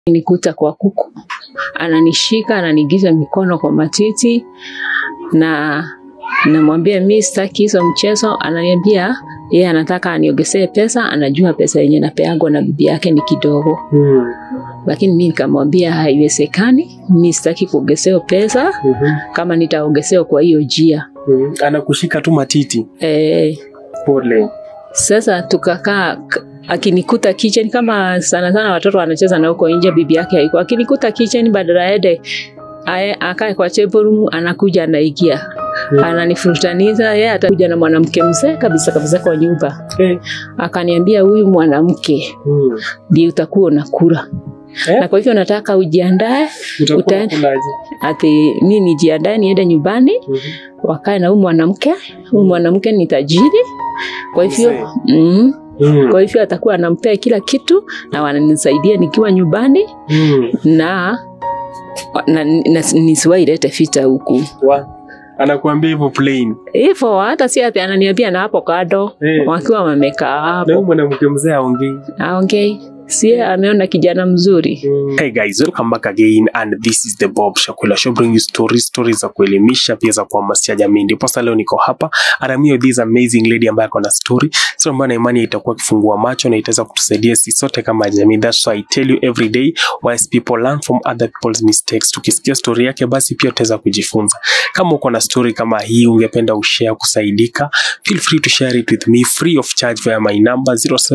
nikuta kwa kuku, ananishika ananigiza mikono kwa matiti na namwambia mi sitaki hizo mchezo. Ananiambia yeye anataka aniongezee pesa, anajua pesa yenye napeagwa na bibi yake ni kidogo, Mm. lakini mi nikamwambia haiwezekani, mi sitaki kuongezewa pesa Mhm. kama nitaongezewa kwa hiyo jia Mhm. Anakushika tu matiti. e, Pole. Sasa tukakaa k- akinikuta kitchen kama sana sana watoto wanacheza na huko nje, bibi yake haiko. Akinikuta kitchen, badala aende ae- akae kwa table room, anakuja anaingia Mm. ananifurutaniza. Yeye atakuja na mwanamke mzee kabisa kabisa kwa nyumba, Eh. akaniambia huyu mwanamke Mm. ndiye utakuwa unakula Eh? na kwa hivyo nataka ujiandae, Utakuwa Utaenda- unakulaje? ati mi nijiandae niende nyumbani Mhm. wakae na huyu mwanamke. Huyu mwanamke ni tajiri, kwa hivyo Mzee. mm, Mm. kwa hivyo atakuwa anampea kila kitu na wananisaidia nikiwa nyumbani Mm. na, na, na nisiwailete vita huku Wa. Anakuambia hivyo plain. hivyo. Hata si ati ananiambia na hapo kado Eh. wakiwa wamekaa Na huyu hapo mwanamke mzee aongei. aongei, si ameona kijana mzuri. Hey guys, welcome back again and this is the Bob Shakula Show bring you stories, stories za kuelimisha pia za kuhamasisha jamii. Ndipo sasa leo niko hapa aramio this amazing lady ambaye ako na story. Story ambayo na imani itakuwa kifungua macho na itaweza kutusaidia sisi sote kama jamii. That's why I tell you every day wise people learn from other people's mistakes. Tukisikia story yake basi pia utaweza kujifunza. Kama uko na story kama hii ungependa ushare kusaidika, feel free to share it with me free of charge via my number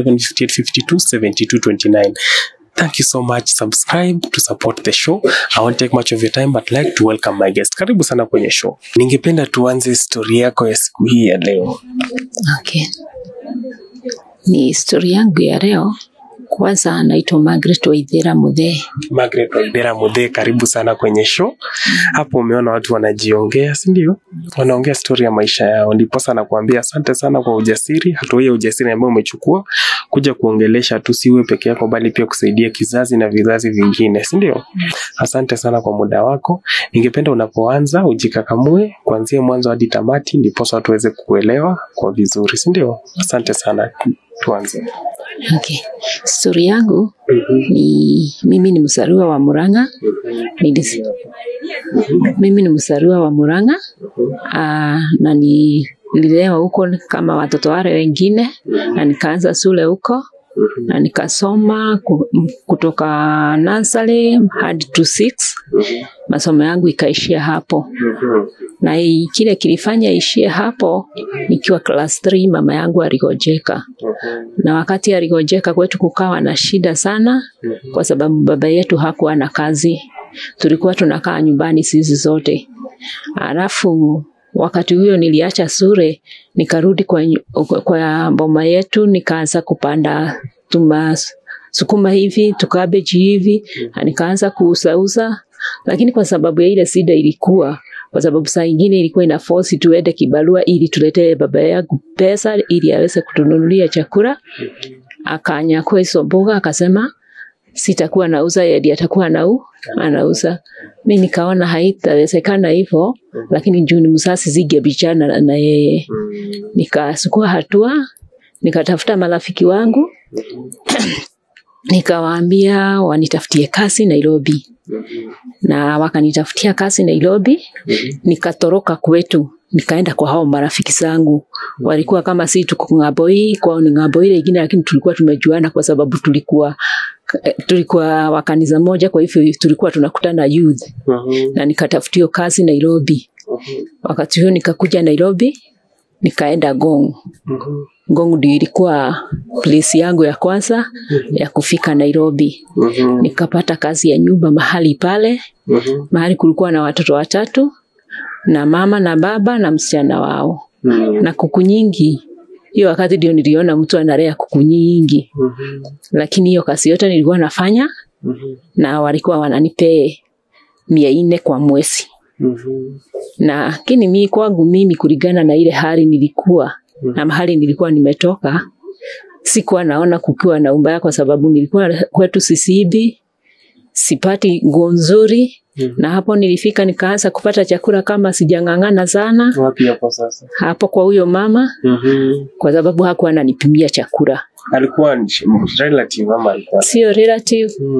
0758527229. Thank you so much. Subscribe to support the show. I won't take much of your time but like to welcome my guest. Karibu sana kwenye show. Ningependa tuanze story yako ya siku hii ya leo. Okay. Ni historia yangu ya leo. Kwanza naitwa Margaret Waithera Muthee. Margaret Waithera Muthee, karibu sana kwenye show. Hapo umeona watu wanajiongea, si ndio? Wanaongea story ya maisha yao. Ndipo sana kuambia asante sana kwa ujasiri, hatua hii ya ujasiri ambayo umechukua kuja kuongelesha tu si wewe peke yako bali pia kusaidia kizazi na vizazi vingine, si ndio? Asante sana kwa muda wako. Ningependa unapoanza ujikakamue kuanzia mwanzo hadi tamati, ndipo watu waweze kukuelewa kwa vizuri, si ndio? Asante sana. Tuanze. Okay. Stori yangu ni mimi ni mzaliwa wa Murang'a. Nilis- Mimi ni mzaliwa wa Murang'a ah, na ni nililelewa huko kama watoto wale wengine, na nikaanza shule huko na nikasoma ku- m- kutoka nursery hadi to six. Masomo yangu ikaishia hapo, na i- kile kilifanya ishie hapo, nikiwa class 3 mama yangu aligojeka na wakati aligojeka kwetu kukawa na shida sana, kwa sababu baba yetu hakuwa na kazi, tulikuwa tunakaa nyumbani sisi zote. Alafu wakati huyo niliacha shule nikarudi kwa, nyu- kwa boma yetu nikaanza kupanda tuma sukuma hivi tukabeji hivi, na nikaanza kuusauza, lakini kwa sababu ya ile shida ilikuwa kwa sababu saa ingine ilikuwa ina force tuende kibarua ili tuletee baba yangu pesa ili aweze kutununulia chakula. Akanyakua hizo mboga akasema sitakuwa nauza, yeye ndiye atakuwa anau anauza. Mi nikaona haitawezekana hivyo, lakini juu ni msasi zingebichana na- na yeye, nikasukua hatua, nikatafuta marafiki wangu nikawaambia wanitafutie kazi Nairobi, na wakanitafutia kazi Nairobi. Nikatoroka kwetu nikaenda kwa hao marafiki zangu, walikuwa kama si tuko ng'ambo hii, kwao ni ng'ambo ile ingine, lakini tulikuwa tumejuana kwa sababu tulikuwa eh, tulikuwa wa kanisa moja, kwa hivyo tulikuwa tunakutana youth, na nikatafutio kazi Nairobi. Wakati huo nikakuja Nairobi, nikaenda Gong. Ngong ndio ilikuwa place yangu ya kwanza ya kufika Nairobi. Nikapata kazi ya nyumba mahali pale, mahali kulikuwa na watoto watatu na mama na baba na msichana wao na kuku nyingi. Hiyo wakati ndio niliona mtu analea kuku nyingi, lakini hiyo kazi yote nilikuwa nafanya na walikuwa wananipee mia nne kwa mwezi, na lakini mi kwangu mimi kulingana na ile hali nilikuwa na mahali nilikuwa nimetoka, sikuwa naona kukiwa na ubaya, kwa sababu nilikuwa kwetu Sisibi, sipati nguo nzuri na hapo nilifika nikaanza kupata chakula kama sijang'ang'ana sana Wapi hapo sasa? hapo kwa huyo mama, kwa sababu hakuwa ananipimia chakula, Alikuwa ni relative ama alikuwa? sio relative, Mm.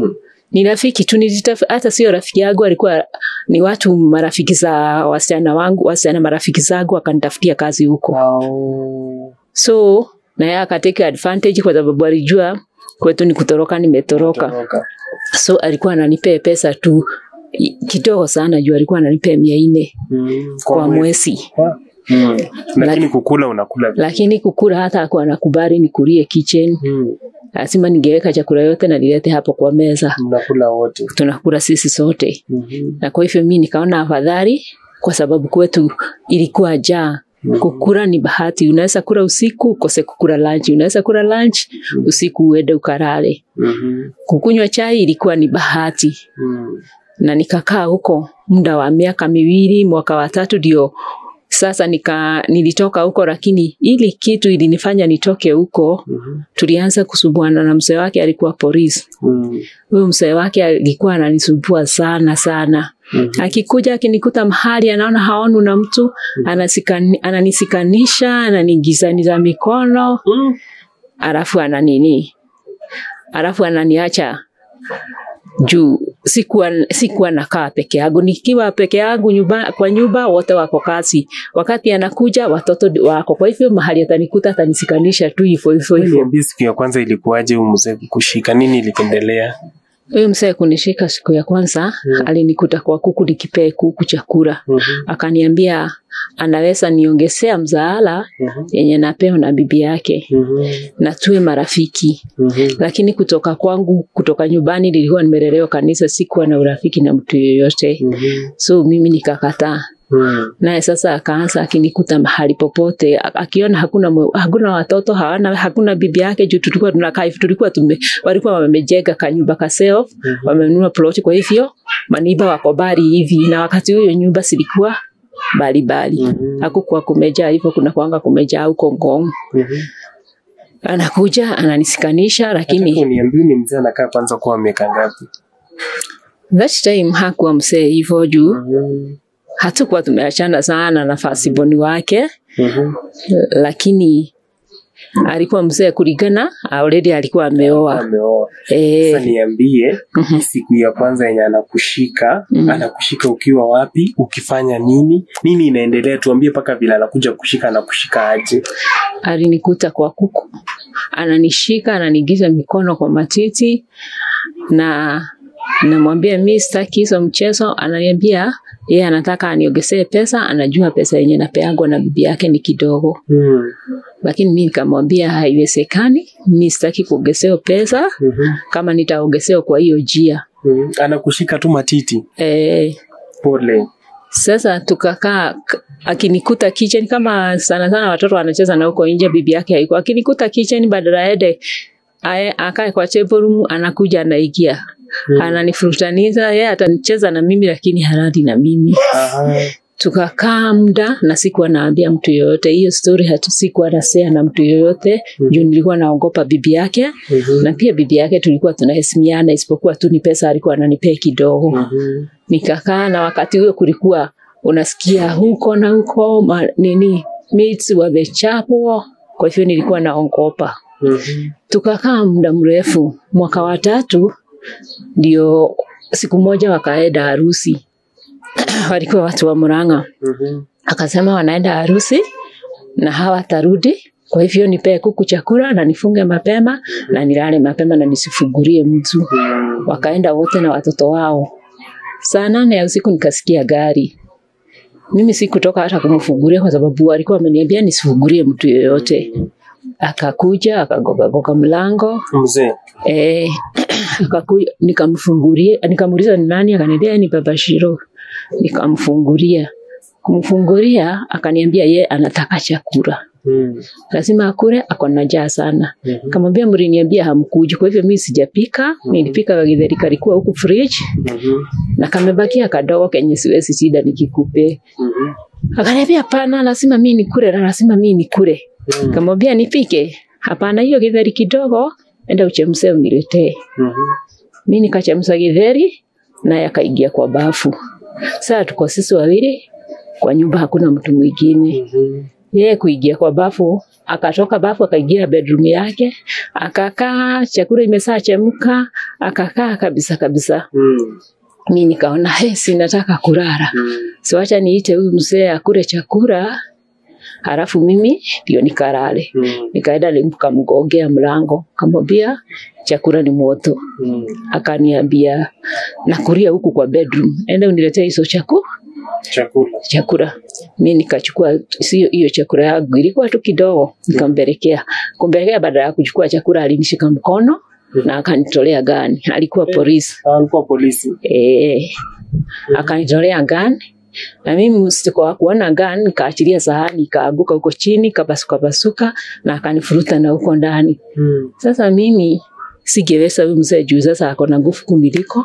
ni rafiki tu nilitaf- hata sio rafiki yangu alikuwa ni watu marafiki za wasichana wangu wasichana marafiki zangu wakanitafutia kazi huko Au- so na yeye akateka advantage kwa sababu alijua kwetu ni kutoroka nimetoroka Toroka. so alikuwa ananipea pesa tu i- kidogo sana juu alikuwa ananipea mia nne Mm, kwa mwezi. mwezi Kwa- Mm. Lakini kukula unakula vizuri. lakini kukula hata akuwa anakubali nikulie kitchen Mm. lazima ningeweka chakula yote na nilete hapo kwa meza Mnakula wote. tunakula sisi sote Mhm. na kwa hivyo mi nikaona afadhali kwa sababu kwetu ilikuwa jaa kukura ni bahati unaweza kula usiku ukose kukula lunch unaweza kula lunch usiku uende ukarare Mhm. kukunywa chai ilikuwa ni bahati Mm. na nikakaa huko muda wa miaka miwili mwaka wa tatu ndio sasa nika nilitoka huko lakini ili kitu ilinifanya nitoke huko Mhm. tulianza kusumbuana na mzee wake alikuwa polisi Mm. huyo mzee wake alikuwa ananisumbua sana sana Mhm. akikuja akinikuta mahali anaona haonu na mtu anasikani, ananisikanisha ananigizaniza mikono Mm. alafu ananini alafu ananiacha juu sikuwa, sikuwa nakaa peke yangu nikiwa peke yangu nyumba, kwa nyumba wote wako kazi wakati anakuja watoto ndi- wako kwa hivyo mahali atanikuta atanisikanisha tu hivyo hivyo hivyo Niambie siku ya kwanza ilikuwaje huyu mzee kukushika? Nini ilipendelea? huyu mzee kunishika siku ya kwanza Mm. alinikuta kwa kuku nikipee kuku chakula Mhm. akaniambia anaweza niongezea mzaala Mhm. yenye napewa na bibi yake Mhm. na tuwe marafiki Mhm. lakini kutoka kwangu kutoka nyumbani nilikuwa nimelelewa kanisa sikuwa na urafiki na mtu yoyote Mhm. so mimi nikakataa Mm. naye sasa akaanza akinikuta mahali popote a- akiona hakuna mwe- hakuna watoto hawana hakuna bibi yake juu tulikuwa tunakaa hivi tulikuwa tume, walikuwa wamejenga kanyumba ka self Mhm. wamenunua ploti kwa hivyo maniba wako bali hivi na wakati huyo nyumba zilikuwa bali bali Mhm. hakukuwa kumejaa hivyo kuna kwanga kumejaa huko ngong Mhm. anakuja ananisikanisha Nataka lakini uniambie ni mzee anakaa kwanza kwa miaka ngapi? that time hakuwa msee hivyo juu Mhm. hatukuwa tumeachana sana na fasiboni wake Mhm. lakini alikuwa mzee kulingana already alikuwa ameoa Ameoa. Sasa eh, niambie mhm. siku ya kwanza yenye anakushika Mm. anakushika ukiwa wapi ukifanya nini nini inaendelea tuambie mpaka vile anakuja kushika anakushika aje alinikuta kwa kuku ananishika ananigiza mikono kwa matiti na namwambia mi sitaki hizo mchezo ananiambia yeye anataka aniongezee pesa anajua pesa yenye napeagwa na bibi yake ni kidogo mm. lakini mi nikamwambia haiwezekani mi sitaki kuongezewa pesa mm-hmm. kama nitaongezewa kwa hiyo jia mm. anakushika tu matiti e, pole sasa tukakaa k- akinikuta kitchen kama sana sana watoto wanacheza na huko nje bibi yake haiko akinikuta kitchen badala aende ae- akae kwa table room anakuja anaingia Mm. ananifurutaniza yeye atanicheza na mimi lakini haradi na mimi Aha. tukakaa muda na sikuwa naambia mtu yoyote hiyo story hatu sikuwa nasea na mtu yoyote Mhm. juu nilikuwa naogopa bibi yake Mhm. na pia bibi yake tulikuwa tunaheshimiana isipokuwa tu ni pesa alikuwa ananipea kidogo Mhm. nikakaa na wakati huo kulikuwa unasikia huko na huko ma, nini mates wamechapwa kwa hivyo nilikuwa naogopa Mhm. tukakaa muda mrefu mwaka wa tatu ndio siku moja wakaenda harusi walikuwa watu wa Murang'a Mhm. akasema wanaenda harusi na hawatarudi kwa hivyo nipee kuku chakula na nifunge mapema na nilale mapema na nisifungulie mtu Mhm. wakaenda wote na watoto wao. Saa nane ya usiku nikasikia gari. Mimi sikutoka hata kumfungulia kwa sababu walikuwa wameniambia nisifungulie mtu yoyote. Akakuja akagogagoga mlango mzee eh, akakuja nikamfungulia, nikamuuliza ni nani, akaniambia ni baba Shiro. Nikamfungulia, kumfungulia akaniambia ye anataka chakula Mhm. lazima akule, ako na njaa sana. Mhm. Kamwambia mliniambia hamkuji, kwa hivyo mimi sijapika. Nilipika kagitheri kalikuwa huku fridge Mhm. na kamebakia kadogo kenye siwezi shida nikikupe. Mhm. Akaniambia hapana, lazima mimi nikule na lazima mimi nikule. Mhm. Kamwambia nipike? Hapana, hiyo githeri kidogo, enda uchemshe uniletee. Mhm. Mimi nikachemsha githeri naye akaingia kwa bafu. Sasa tuko sisi wawili kwa nyumba, hakuna mtu mwingine. Mhm. yeye kuingia kwa bafu, akatoka bafu akaingia bedroom yake, akakaa, chakula imesaa chemka, akakaa kabisa kabisa. Mm. Mi nikaona he, sinataka kulala, Mm. so acha niite huyu mzee akule chakula, halafu mimi ndio nikalale. Mm. Nikaenda nikamgongea mlango, kamwambia chakula ni moto. Mm. Akaniambia nakulia huku kwa bedroom, enda uniletee hizo chakula Chakula. chakula. Mi nikachukua sio hiyo chakula yangu, ilikuwa tu kidogo, nikampelekea. Kumpelekea, baada ya kuchukua chakula alinishika mkono na akanitolea gani. Alikuwa polisi Ah, alikuwa polisi. eh, akanitolea gani na mimi msitiko wa kuona gani, nikaachilia sahani ikaanguka huko chini, kapasuka pasuka na akanifuruta na huko ndani. Mm. Sasa mimi singeweza huyu mzee juu sasa ako na nguvu kuniliko,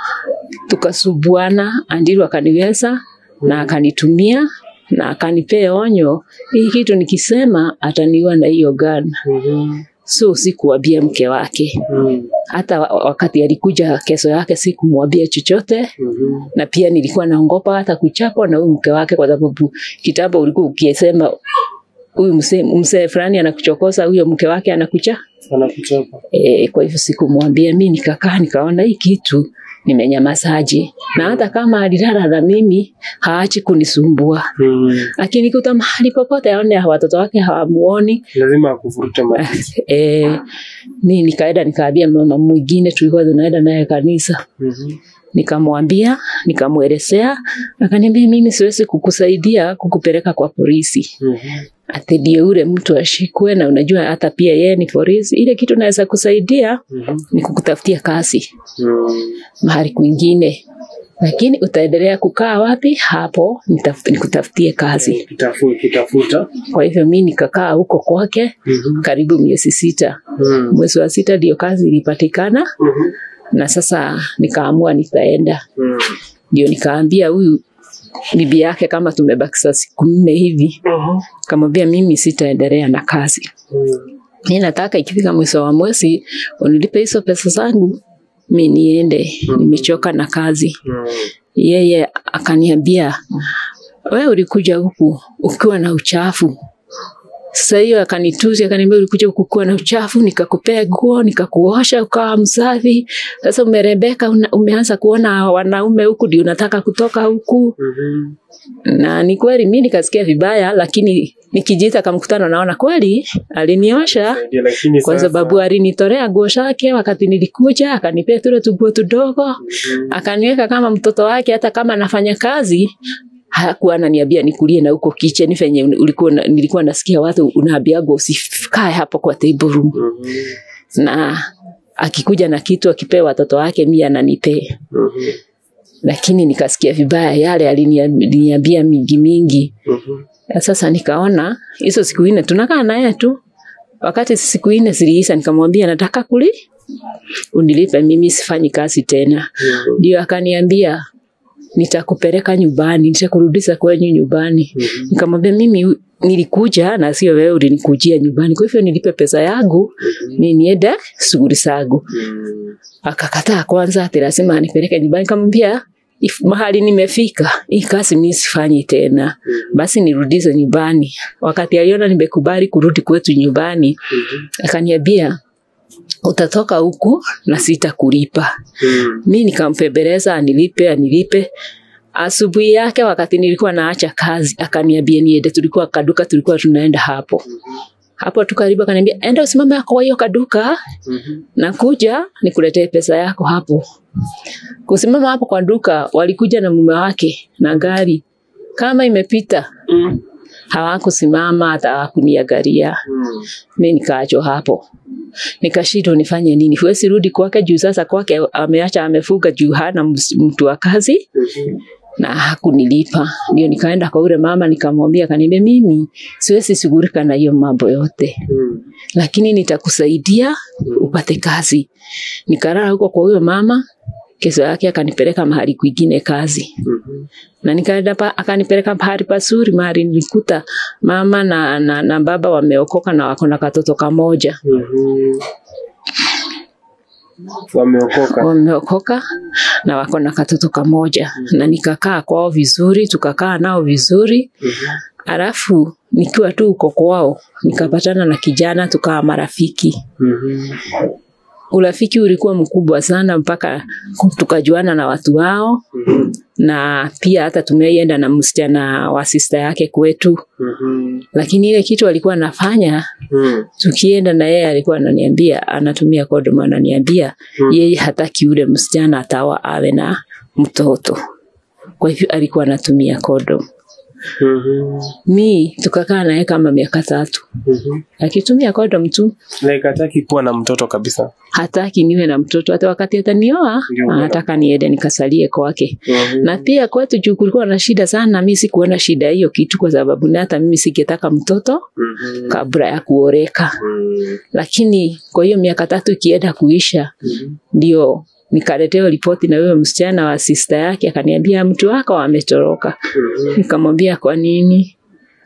tukasubuana, Andiru akaniweza na akanitumia na akanipea onyo, hii kitu nikisema ataniua na hiyo gani. Mhm. So sikuambia mke wake, Mm. hata wa- wakati alikuja kesho yake sikumwambia chochote, Mhm. na pia nilikuwa naongopa hata kuchapwa na huyu mke wake, kwa sababu kitambo ulikuwa ukisema huyu mzee mzee fulani anakuchokoza, huyo mke wake anakucha Anakuchapa. E, kwa hivyo sikumwambia. Mi nikakaa nikaona hii kitu nimenyamazaje, na hata kama alilala na mimi haachi kunisumbua, Mm. akinikuta mahali popote aone watoto wake hawamuoni. Lazima akuvurute maji. E, mi nikaenda nikaambia mama mwingine tulikuwa tunaenda naye kanisa, Mhm. nikamwambia nikamwelezea, akaniambia mimi siwezi kukusaidia kukupeleka kwa polisi Mhm. ati ndio ule mtu ashikwe, na unajua hata pia yeye ni polisi. Ile kitu naweza kusaidia Mhm. ni kukutafutia kazi Mm. mahali kwingine, lakini utaendelea kukaa wapi? Hapo nitaf- nikutafutie kazi. Kitafu- Kitafuta. Kwa hivyo mi nikakaa huko kwake Mhm. karibu miezi sita. Mm. Mwezi wa sita ndio kazi ilipatikana, Mhm. na sasa nikaamua nitaenda. Mm. Ndio nikaambia huyu bibi yake kama tumebakisa siku nne hivi, Mhm. kamwambia mimi sitaendelea na kazi, Mm. mi nataka ikifika mwisho wa mwezi unilipe hizo pesa zangu mi niende, nimechoka na kazi. Mm. Yeye akaniambia wewe ulikuja huku ukiwa na uchafu. Sasa hiyo akanituzi, akaniambia ulikuja huku ukiwa na uchafu, nikakupea nguo, nikakuosha ukawa msafi. Sasa umerembeka, una- umeanza kuona wanaume huku, ndio unataka kutoka huku. Mhm. Na ni kweli, mi nikasikia vibaya, lakini nikijiita kama mkutano, naona kweli aliniosha Ndio, lakini kwa sasa- sababu alinitolea nguo zake wakati nilikuja, akanipea tule tuguo tudogo, Mhm. akaniweka kama mtoto wake. Hata kama anafanya kazi hakuwa ananiambia nikulie na huko kitchen venye ulikuwa na- nilikuwa nasikia watu unaambiagwa usikae hapo kwa table room, Mhm. na akikuja na kitu akipewa watoto wake mimi ananipea, Mhm. lakini nikasikia vibaya yale aliniambia mingi mingi. Mhm. Na Sasa nikaona hizo siku nne tunakaa naye tu, wakati siku nne ziliisha, nikamwambia nataka kuli unilipe, mimi sifanyi kazi tena. Mhm. Ndio akaniambia nitakupeleka nyumbani, nitakurudisha kwenyu nyumbani. Mhm. Nikamwambia mimi nilikuja na sio wewe ulinikujia nyumbani, kwa hivyo nilipe pesa yangu mimi niende shughuli zangu. Mhm. Akakataa kwanza, ati lazima anipeleke nyumbani. Nikamwambia if mahali nimefika hii kazi mimi sifanyi tena, basi nirudishe nyumbani. Wakati aliona nimekubali kurudi kwetu nyumbani, Mhm. akaniambia utatoka huku na sitakulipa. Mhm. Mi nikampembeleza anilipe anilipe. Asubuhi yake wakati nilikuwa naacha kazi, akaniambia niende, tulikuwa kaduka, tulikuwa tunaenda hapo hapo tu karibu, akaniambia enda usimame kwa hiyo kaduka, Mhm. nakuja nikuletee pesa yako hapo. Kusimama hapo kwa duka, walikuja na mume wake na gari kama imepita, Mhm. hawakusimama hata hawakuniangalia. Mhm. Mi nikaachwa hapo, nikashindwa nifanye nini. Huwezi rudi kwake juu sasa kwake ameacha amefuga juu hana ms- mtu wa kazi Mhm. na hakunilipa. Ndio nikaenda kwa ule mama nikamwambia, akaniambia mimi siwezi shughulika na hiyo mambo yote, Mhm. lakini nitakusaidia upate kazi. Nikalala huko kwa huyo mama, kesho yake akanipeleka mahali kwingine kazi Mhm. na nikaenda pa, akanipeleka pahali pazuri, mahali nilikuta mama na, na, na baba wameokoka na wako na katoto kamoja Mhm. Wameokoka. wameokoka na wako na katoto kamoja, na nikakaa kwao vizuri, tukakaa nao vizuri. Mhm. Alafu nikiwa tu uko kwao nikapatana na kijana tukawa marafiki Mhm. urafiki ulikuwa mkubwa sana mpaka tukajuana na watu wao Mhm. na pia hata tumeienda na msichana wa sista yake kwetu Mhm. lakini ile kitu alikuwa anafanya Mhm. tukienda na yeye alikuwa ananiambia anatumia kodom ananiambia Mm. yeye hataki yule msichana atawa awe na mtoto kwa hivyo alikuwa anatumia kodom Mhm. mi tukakaa naye kama miaka tatu Mhm. akitumia kodom tu Like hataki kuwa na mtoto kabisa. hataki niwe na mtoto hata wakati atanioa Ndio. anataka niende nikasalie kwake Mhm. na pia kwetu juu kulikuwa na shida sana mi sikuona shida hiyo kitu kwa sababu ni hata mimi singetaka mtoto Mhm. kabla ya kuoreka Mhm. lakini kwa hiyo miaka tatu ikienda kuisha Mhm. ndio nikaletewa ripoti na wewe msichana wa sista yake akaniambia mtu wako ametoroka Mhm. nikamwambia kwa nini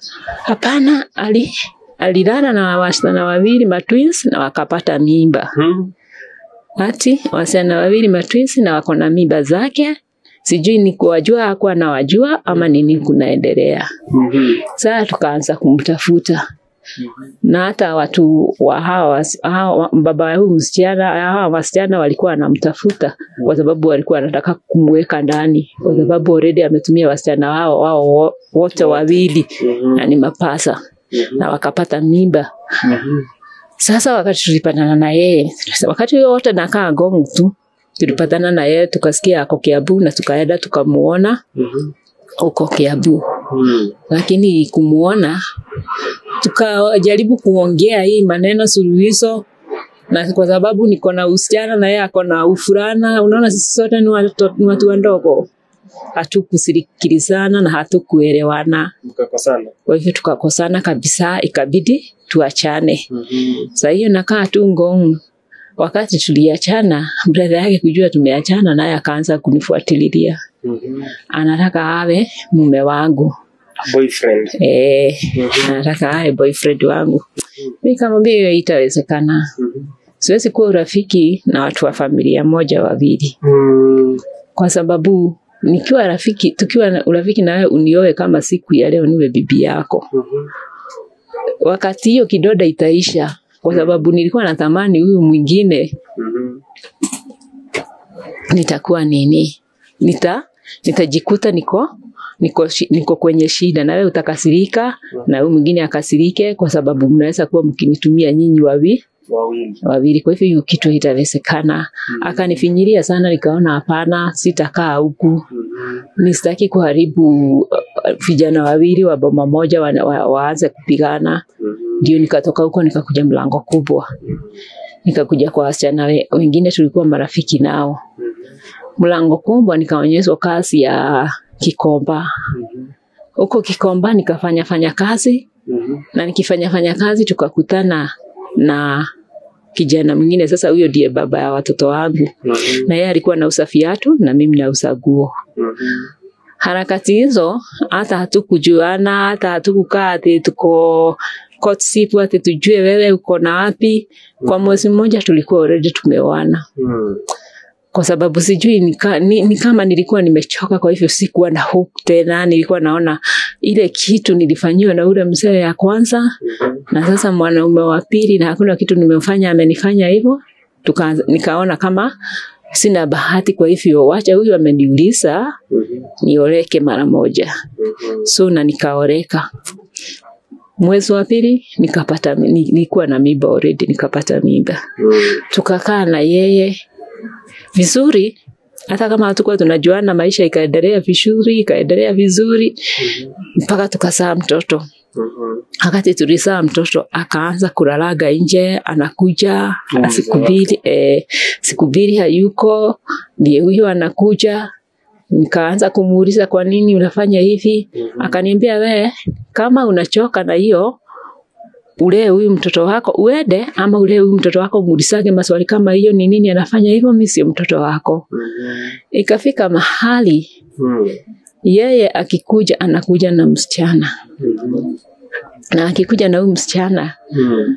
hapana ali alilala na wasichana wawili matwins na wakapata mimba Mhm. ati wasichana wawili matwins na wako na mimba zake sijui ni kuwajua hakuwa nawajua ama nini kunaendelea Mhm. saa tukaanza kumtafuta na hata watu wa hawa, hawa baba wa huyu msichana hawa wasichana walikuwa wanamtafuta kwa sababu walikuwa wanataka kumweka ndani kwa sababu already ametumia wasichana wao wao wo- wote wawili Mhm. na ni mapasa na wakapata mimba Mhm. sasa wakati tulipatana na yeye wakati huo wote nakaa Ngong tu tulipatana na yeye tukasikia ako Kiambu na tukaenda tukamuona Mhm. huko Kiambu Mhm. lakini kumuona tukajaribu kuongea hii maneno suluhisho na kwa sababu niko na usichana na yeye ako na ufurana unaona sisi sote ni watu, ni watu wadogo hatukusikilizana na hatukuelewana Mkakosana. kwa hivyo tukakosana kabisa ikabidi tuachane Mhm. saa hiyo nakaa tu ngong wakati tuliachana brada yake kujua tumeachana naye akaanza kunifuatililia Mhm. anataka awe mume wangu Boyfriend. Eh, Mhm. anataka awe boyfriend wangu. Mi kamwambia hiyo itawezekana, Mhm. siwezi kuwa urafiki na watu wa familia moja wawili, Mhm. kwa sababu nikiwa rafiki, tukiwa na urafiki na wewe unioe kama siku ya leo niwe bibi yako, Mhm. wakati hiyo kidoda itaisha, kwa sababu nilikuwa natamani huyu mwingine Mhm. nitakuwa nini, nita nitajikuta niko niko, shi- niko kwenye shida na wewe utakasirika na huyu mwingine akasirike, kwa sababu mnaweza kuwa mkinitumia nyinyi wawi Wawili. wawili. Kwa hivyo hiyo kitu itawezekana. Akanifinyiria sana, nikaona hapana, sitakaa huku, Mhm. ni sitaki kuharibu uh, vijana wawili wa boma moja wa, wa, waanze kupigana. Mhm. Ndio nikatoka huko nikakuja mlango kubwa, nikakuja kwa wasichana we- wengine tulikuwa marafiki nao. Mhm. Mlango kubwa nikaonyeshwa kazi ya Kikomba. Mhm. Huko Kikomba nikafanya fanya kazi Mhm. na nikifanya fanya kazi tukakutana na kijana mwingine. Sasa huyo ndiye baba ya watoto wangu, Mhm. na yeye alikuwa nauza viatu na mimi nauza nguo. Mhm. Harakati hizo hata hatukujuana, hata hatukukaa ati tuko courtship ati tujue wewe uko na wapi. Kwa mwezi mmoja tulikuwa already tumeoana, Mhm. kwa sababu sijui ni, ka, ni, ni kama nilikuwa nimechoka, kwa hivyo sikuwa na hope tena. Nilikuwa naona ile kitu nilifanyiwa na ule mzee ya kwanza Mhm. na sasa mwanaume wa pili na hakuna kitu nimefanya amenifanya hivyo Tuka, nikaona kama sina bahati kwa hivyo wacha huyu ameniuliza Mhm. nioleke mara moja Mhm. so na nikaoreka mwezi wa pili nikapata ni- nilikuwa na mimba already nikapata mimba Mhm. tukakaa na yeye vizuri hata kama hatukuwa tunajuana maisha ikaendelea vizuri ikaendelea vizuri mpaka tukasaa mtoto Mhm. wakati tulizaa mtoto akaanza kulalaga nje, anakuja Mm, siku mbili eh, siku mbili hayuko, ndiye huyo anakuja. Nikaanza kumuuliza kwa nini unafanya hivi, Mhm. akaniambia we, kama unachoka na hiyo ulee huyu mtoto wako uende, ama ulee huyu mtoto wako muulisage maswali kama hiyo, ni nini anafanya hivyo, mimi sio mtoto wako. Mhm. Ikafika mahali Mhm. yeye akikuja anakuja na msichana, Mhm. na akikuja na huyu msichana Mhm.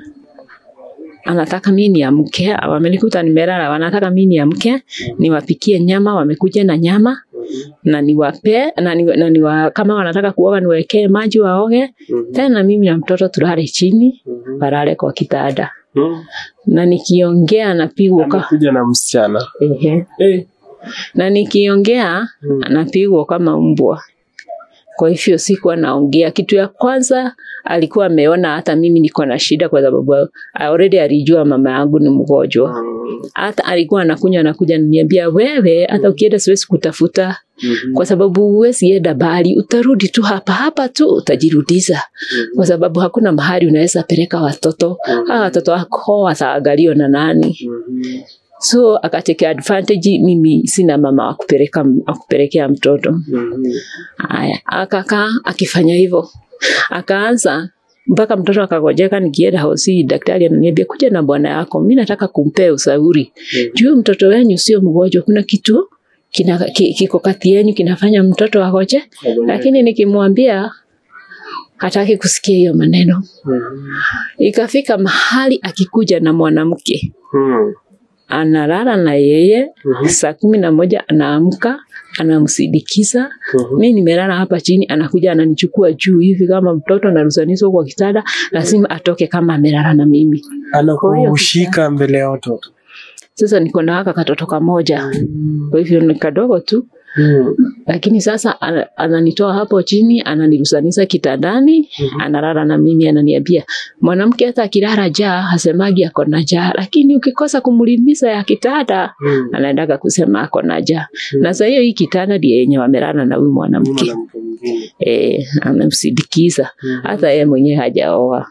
anataka mimi niamke, wamenikuta nimelala, wanataka mimi niamke niwapikie nyama, wamekuja na nyama na niwape na, ni, na niwa, kama wanataka kuoga niwekee maji waoge Mhm. tena mimi na mtoto tulale chini Mhm. walale kwa kitanda Mhm. na nikiongea napigwa ka Amekuja na msichana. ehe. Eh. na nikiongea Mm. napigwa kama mbwa. Kwa hivyo sikuwa naongea. Kitu ya kwanza alikuwa ameona hata mimi niko na shida, kwa sababu already alijua mama yangu ni mgonjwa. Mhm. Hata alikuwa anakunywa anakuja ananiambia, wewe hata ukienda siwezi kutafuta, Mhm. kwa sababu huwezi enda bali, utarudi tu hapa hapa tu utajirudiza, kwa sababu hakuna mahali unaweza peleka watoto. Hawa watoto wako wataangaliwa na nani? Mhm. So akateke advantage, mimi sina mama wa kupeleka wa kupelekea mtoto. Mhm. Haya, akakaa akifanya hivyo, akaanza mpaka mtoto akagojeka. Nikienda hosi, daktari ananiambia kuja na bwana yako, mi nataka kumpea ushauri juu mtoto wenyu sio mgonjwa, kuna kitu kina, ki, kiko kati yenyu kinafanya mtoto agoje. Lakini nikimwambia hataki kusikia hiyo maneno. Mhm. Ikafika mahali akikuja na mwanamke Mhm. analala na yeye Mhm. saa kumi na moja anaamka anamsindikiza Mhm. mi nimelala hapa chini, anakuja ananichukua juu hivi kama mtoto anarusanishwa kwa kitanda, lazima atoke kama amelala na mimi. Anakushika mbele ya watoto. Sasa niko na haka katoto kamoja, kwa hivyo ni kadogo tu, Mhm. lakini sasa ana- ananitoa hapo chini, ananirusanisha kitandani, analala na mimi, ananiambia mwanamke hata akilala jaa hasemagi ako na jaa, lakini ukikosa kumlimbisa ya kitanda Mhm. anaendaga kusema ako na jaa. Na saa hiyo hii kitanda ndiye yenye wamelala na huyu mwanamke Mwanamke mwingine. eh, amemsindikiza Mhm. hata yeye mwenyewe hajaoa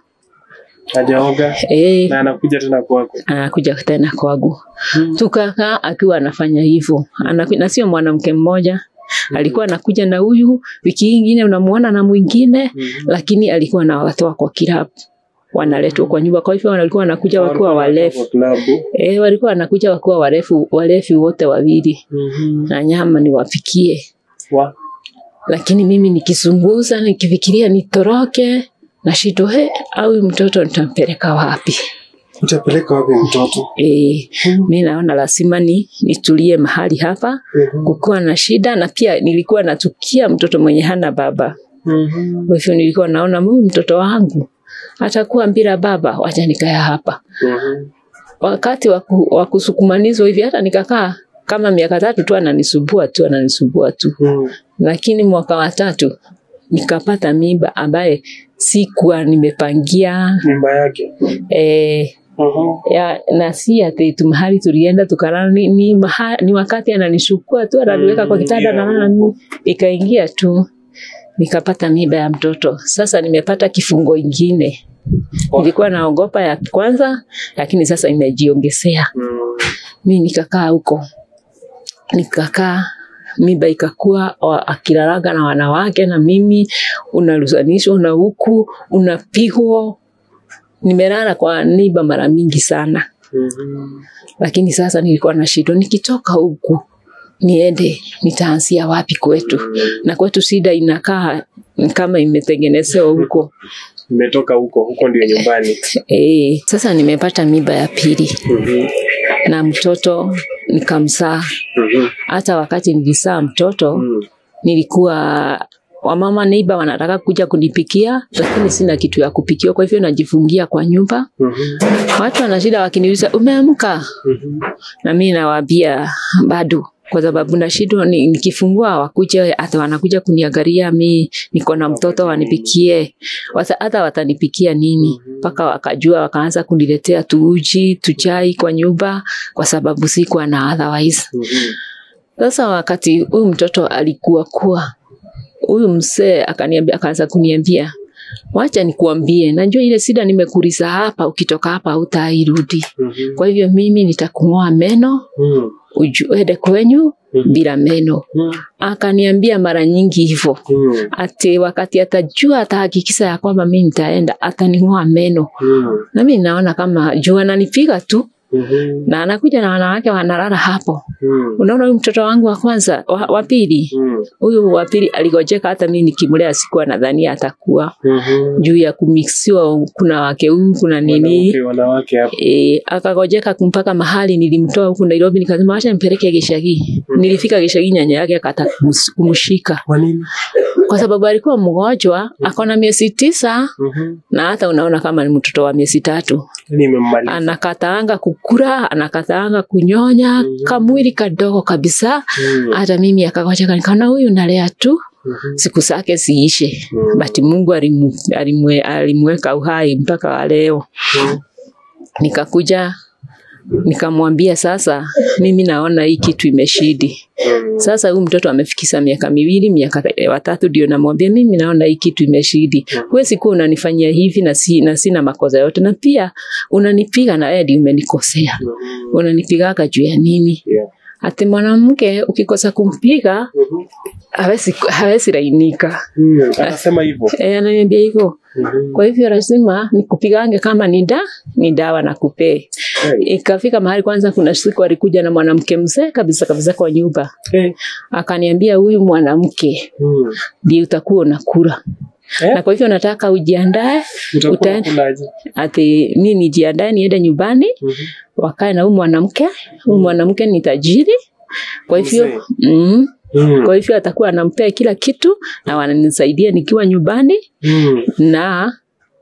Hajaoga eh, na anakuja tena kwako. anakuja tena kwangu. Mhm. Tukakaa akiwa anafanya hivyo, Anaku- na sio mwanamke mmoja alikuwa anakuja na huyu, wiki hii ingine unamuona na mwingine, Mhm. lakini alikuwa anawatoa kwa kilabu wanaletwa kwa nyumba. Kwa hivyo walikuwa wanakuja wakiwa warefu Kwa klabu. eh, walikuwa wanakuja wakiwa warefu warefu wote wawili, Mhm. na nyama niwapikie Wa- lakini mimi nikizunguza nikifikiria nitoroke na shindo he au huyu mtoto nitampeleka wapi? Utapeleka wapi mtoto? E, mi naona lazima ni nitulie mahali hapa, Mhm. kukuwa na shida, na pia nilikuwa natukia mtoto mwenye hana baba. Mhm. Kwa hivyo nilikuwa naona huyu mtoto wangu atakuwa bila baba, wacha nikaya hapa. Mhm. Wakati wa ku- wa kusukumanizwa hivi, hata nikakaa kama miaka tatu tu, ananisumbua tu, ananisumbua tu Mhm. lakini mwaka wa tatu nikapata mimba ambaye sikuwa nimepangia Mimba yake. e, Mhm. ya, na si ati tu mahali tulienda tukalala ni, ni, maha, ni wakati ananishukua tu ananiweka kwa kitanda Mm, na mimi ikaingia tu nikapata mimba ya mtoto. Sasa nimepata kifungo ingine. Oh. Nilikuwa naogopa ya kwanza, lakini sasa imejiongezea. Mhm. Mi nikakaa huko, nikakaa mimba ikakuwa wa- akilalaga na wanawake na mimi unarusanishwa na huku unapigwa. Nimelala kwa niba mara mingi sana, Mhm. lakini sasa nilikuwa na shida, nikitoka huku niende nitaanzia wapi kwetu? Na kwetu shida inakaa kama imetengenezewa huko. Nimetoka huko, huko ndio nyumbani. E, sasa nimepata mimba ya pili Mhm. na mtoto nikamzaa. Mhm. Hata wakati nilizaa mtoto Mhm. nilikuwa wamama neiba wanataka kuja kunipikia, lakini sina kitu ya kupikia, kwa hivyo najifungia kwa nyumba. Mhm. Watu wana shida wakiniuliza umeamka, Mhm. na mimi nawaambia bado, kwa sababu na shida ni, nikifungua wakuje, hata wanakuja kuniangalia mi niko na mtoto wanipikie, Wata, hata watanipikia nini? Mpaka wakajua wakaanza kuniletea tuuji tuchai kwa nyumba, kwa sababu sikuwa na otherwise. Mhm. Sasa wakati huyu mtoto alikuwa kuwa huyu mzee akaniambia, akaanza kuniambia wacha nikuambie, najua ile shida nimekuliza hapa, ukitoka hapa hutairudi. Mhm. Kwa hivyo mimi nitakung'oa meno Mhm. uju- uende kwenyu Mhm. bila meno. Mhm. Akaniambia mara nyingi hivyo Mhm. ati wakati atajua atahakikisha ya kwamba mimi nitaenda ataning'oa meno, Mhm. na mimi naona kama juu ananipiga tu Mhm. na anakuja na wanawake wanalala hapo. Mhm. Unaona huyu mtoto wangu wa kwanza wa, wa pili Mhm. huyu wa pili aligojeka, hata mimi nikimlea sikuwa nadhania atakuwa Mhm. juu ya kumixiwa, kuna wake huyu kuna nini Wanawake- wanawake hapo. E, akagojeka mpaka mahali nilimtoa huku Nairobi, nikasema acha nimpeleke Gishagi. Nilifika Gishagi, nyanya yake akataka kumus- kumshika Kwa nini? kwa sababu alikuwa mgonjwa, akona miezi tisa Mhm. na hata unaona kama ni mtoto wa miezi tatu, Yaani imemmaliza. anakataanga kukura, anakataanga kunyonya, kamwili kadogo kabisa. Mhm. Hata mimi akagojeka, nikaona huyu nalea tu Mhm. siku zake ziishe, Mhm. bati Mungu alimu, alimwe, alimweka uhai mpaka wa leo. Mhm. Nikakuja nikamwambia sasa, mimi naona hii kitu imeshidi. Mhm. Sasa huyu mtoto amefikisha miaka miwili, miaka eh, watatu, ndio namwambia mimi naona hii kitu imeshidi. Huwezi kuwa unanifanyia hivi na, si, na sina makosa yote, na pia unanipiga na wewe ndio umenikosea. Mhm. Unanipigaga juu ya nini? Yeah. Ati mwanamke ukikosa kumpiga Mhm. hawezi hawezi lainika. Mhm. Anasema hivyo. Eh, ananiambia hivyo. Mhm. Kwa hivyo lazima nikupigange kama ni da ni dawa na kupee. Hey. Ikafika mahali kwanza, kuna siku alikuja na mwanamke mzee kabisa kabisa kwa nyumba, Hey. akaniambia huyu mwanamke Mhm. ndiye utakuwa unakula Eh? na kwa hivyo nataka ujiandae, Utakuwa utaenda- unakulaje? ati mi nijiandae niende nyumbani Mhm. wakae na huyu mwanamke. Huyu mwanamke ni tajiri, kwa hivyo Mzee. mm, Mhm. kwa hivyo atakuwa anampea kila kitu na wananisaidia nikiwa nyumbani Mhm. na,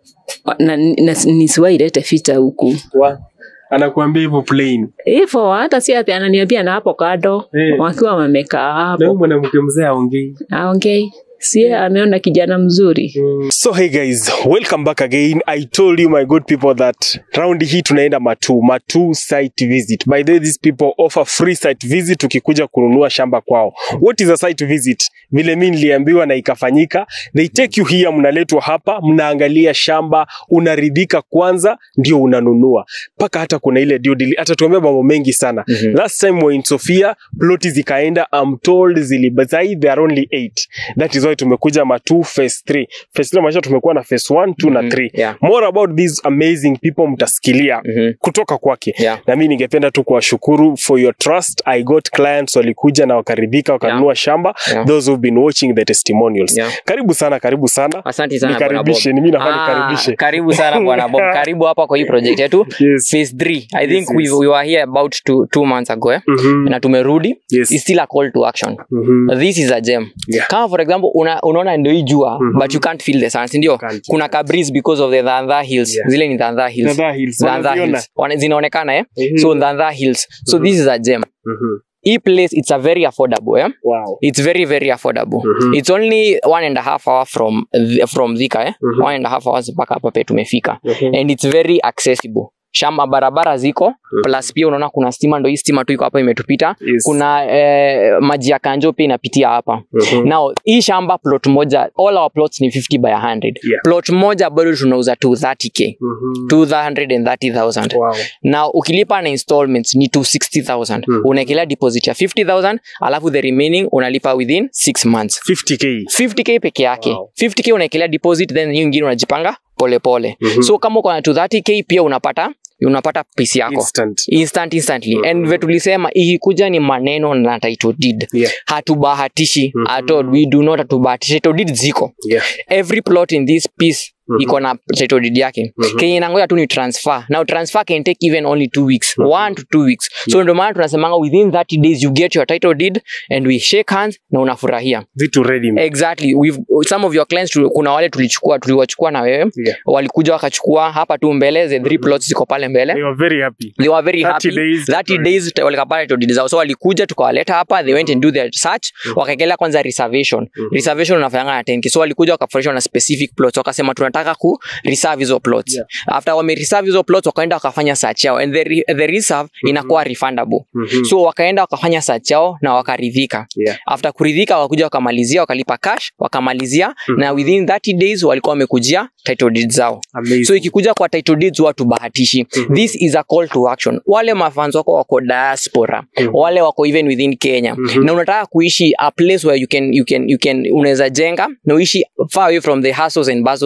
na, na nisiwailete vita huku Wa- anakuambia hivyo plain. hivyo, hata si ati ananiambia na hapo kado Eh. wakiwa wamekaa Na hapo huyu mwanamke mzee aongei. aongei, sie ameona kijana mzuri So hey guys, welcome back again. I told you my good people that round hii tunaenda Matu, Matu site visit. By the way, these people offer free site visit ukikuja kununua shamba kwao. What is a site visit? Vile mimi niliambiwa na ikafanyika. They take you here, mnaletwa hapa, mnaangalia shamba, unaridhika kwanza ndio unanunua. Paka hata kuna ile due deal, atatuambia mambo mengi sana. Mhm. Last time wa in Sofia, ploti zikaenda, I'm told zilibazai, there are only eight. That is why tumekuja Matu phase 3. Phase 3 maisha tumekuwa na phase 1, 2 na Mhm. 3. Yeah. More about these amazing people mtasikilia Mhm. kutoka kwake. Yeah. Na mimi ningependa tu kuwashukuru for your trust. I got clients walikuja na wakaridhika wakanunua shamba. Yeah. Those who've been watching the testimonials. Yeah. Karibu sana, karibu sana. Asante sana bwana Bob. Nikaribishe, ni mimi nafaa Ah, nikaribishe. karibu sana bwana Bob. Karibu hapa kwa hii project yetu Yes. phase 3. I Yes, think yes. we, we were here about two, two months ago eh? Mhm. na tumerudi Yes. It's still a call to action Mhm. this is a gem Yeah. kama for example una, unaona ndio hii jua Mhm. but you can't feel the sun si ndio Can't. kuna ka breeze because of the Dhandha hills Yeah. zile ni Dhandha hills Dhandha Hills, Dhandha wanaziona? hills Wana- zinaonekana eh Mhm. so Dhandha hills so Mhm. this is a gem Mhm. hii place it's a very affordable eh Wow. it's very very affordable Mhm. it's only one and a half hour from th- from Thika eh Mhm. one and a half hours mpaka hapa pe tumefika Mhm. and it's very accessible shamba barabara ziko plus pia unaona kuna stima ndo hii stima tu iko hapa imetupita Yes. kuna eh, maji ya kanjo pia inapitia hapa Mhm. now hii shamba plot moja all our plots ni 50 by 100 Yeah. plot moja bado tunauza 230k Mhm. 230000 Wow. na ukilipa na installments ni 260000 Mhm. unaekelea deposit ya 50000 alafu the remaining unalipa within 6 months 50k. 50k peke yake Wow. 50k unaekelea deposit then hiyo ingine unajipanga polepole Mhm. so kama uko na 230k pia unapata unapata pisi yako Instant. instant instantly Mhm. and vile tulisema ikikuja ni maneno na title deed Yeah. hatubahatishi Mhm. at all we do not hatubahatishi title deed ziko Yeah. every plot in this piece Mhm. iko na title deed yake Mhm. kenye inangoja tu ni transfer now transfer can take even only two weeks one to two weeks so ndio maana tunasemanga within 30 days you get your title deed and we shake hands na unafurahia Vitu ready. exactly We've, some of your clients tu- kuna wale tulichukua tuliwachukua na wewe Yeah. walikuja wakachukua hapa tu mbele the three plots ziko pale mbele They were very happy. they were very 30 happy days. 30 days t- walikapata title deed zao so walikuja tukawaleta hapa they went and do their search wakaekelea kwanza reservation reservation unafanyanga na 10k so walikuja wakafurahishwa na specific plots wakasema tunataka ku reserve hizo plots Yeah. after wame reserve hizo plots wakaenda wakafanya search yao and the, re, the reserve inakuwa refundable Mhm. so wakaenda wakafanya search yao na wakaridhika Yeah. after kuridhika wakakuja wakamalizia wakalipa cash wakamalizia na within 30 days walikuwa wamekujia title deeds zao Amazing. so ikikuja kwa title deeds watu bahatishi this is a call to action wale mafans wako wako diaspora wale wako even within kenya na unataka kuishi a place where you can, you can, you can unaweza jenga na uishi far away from the hustles and bustles of nairobi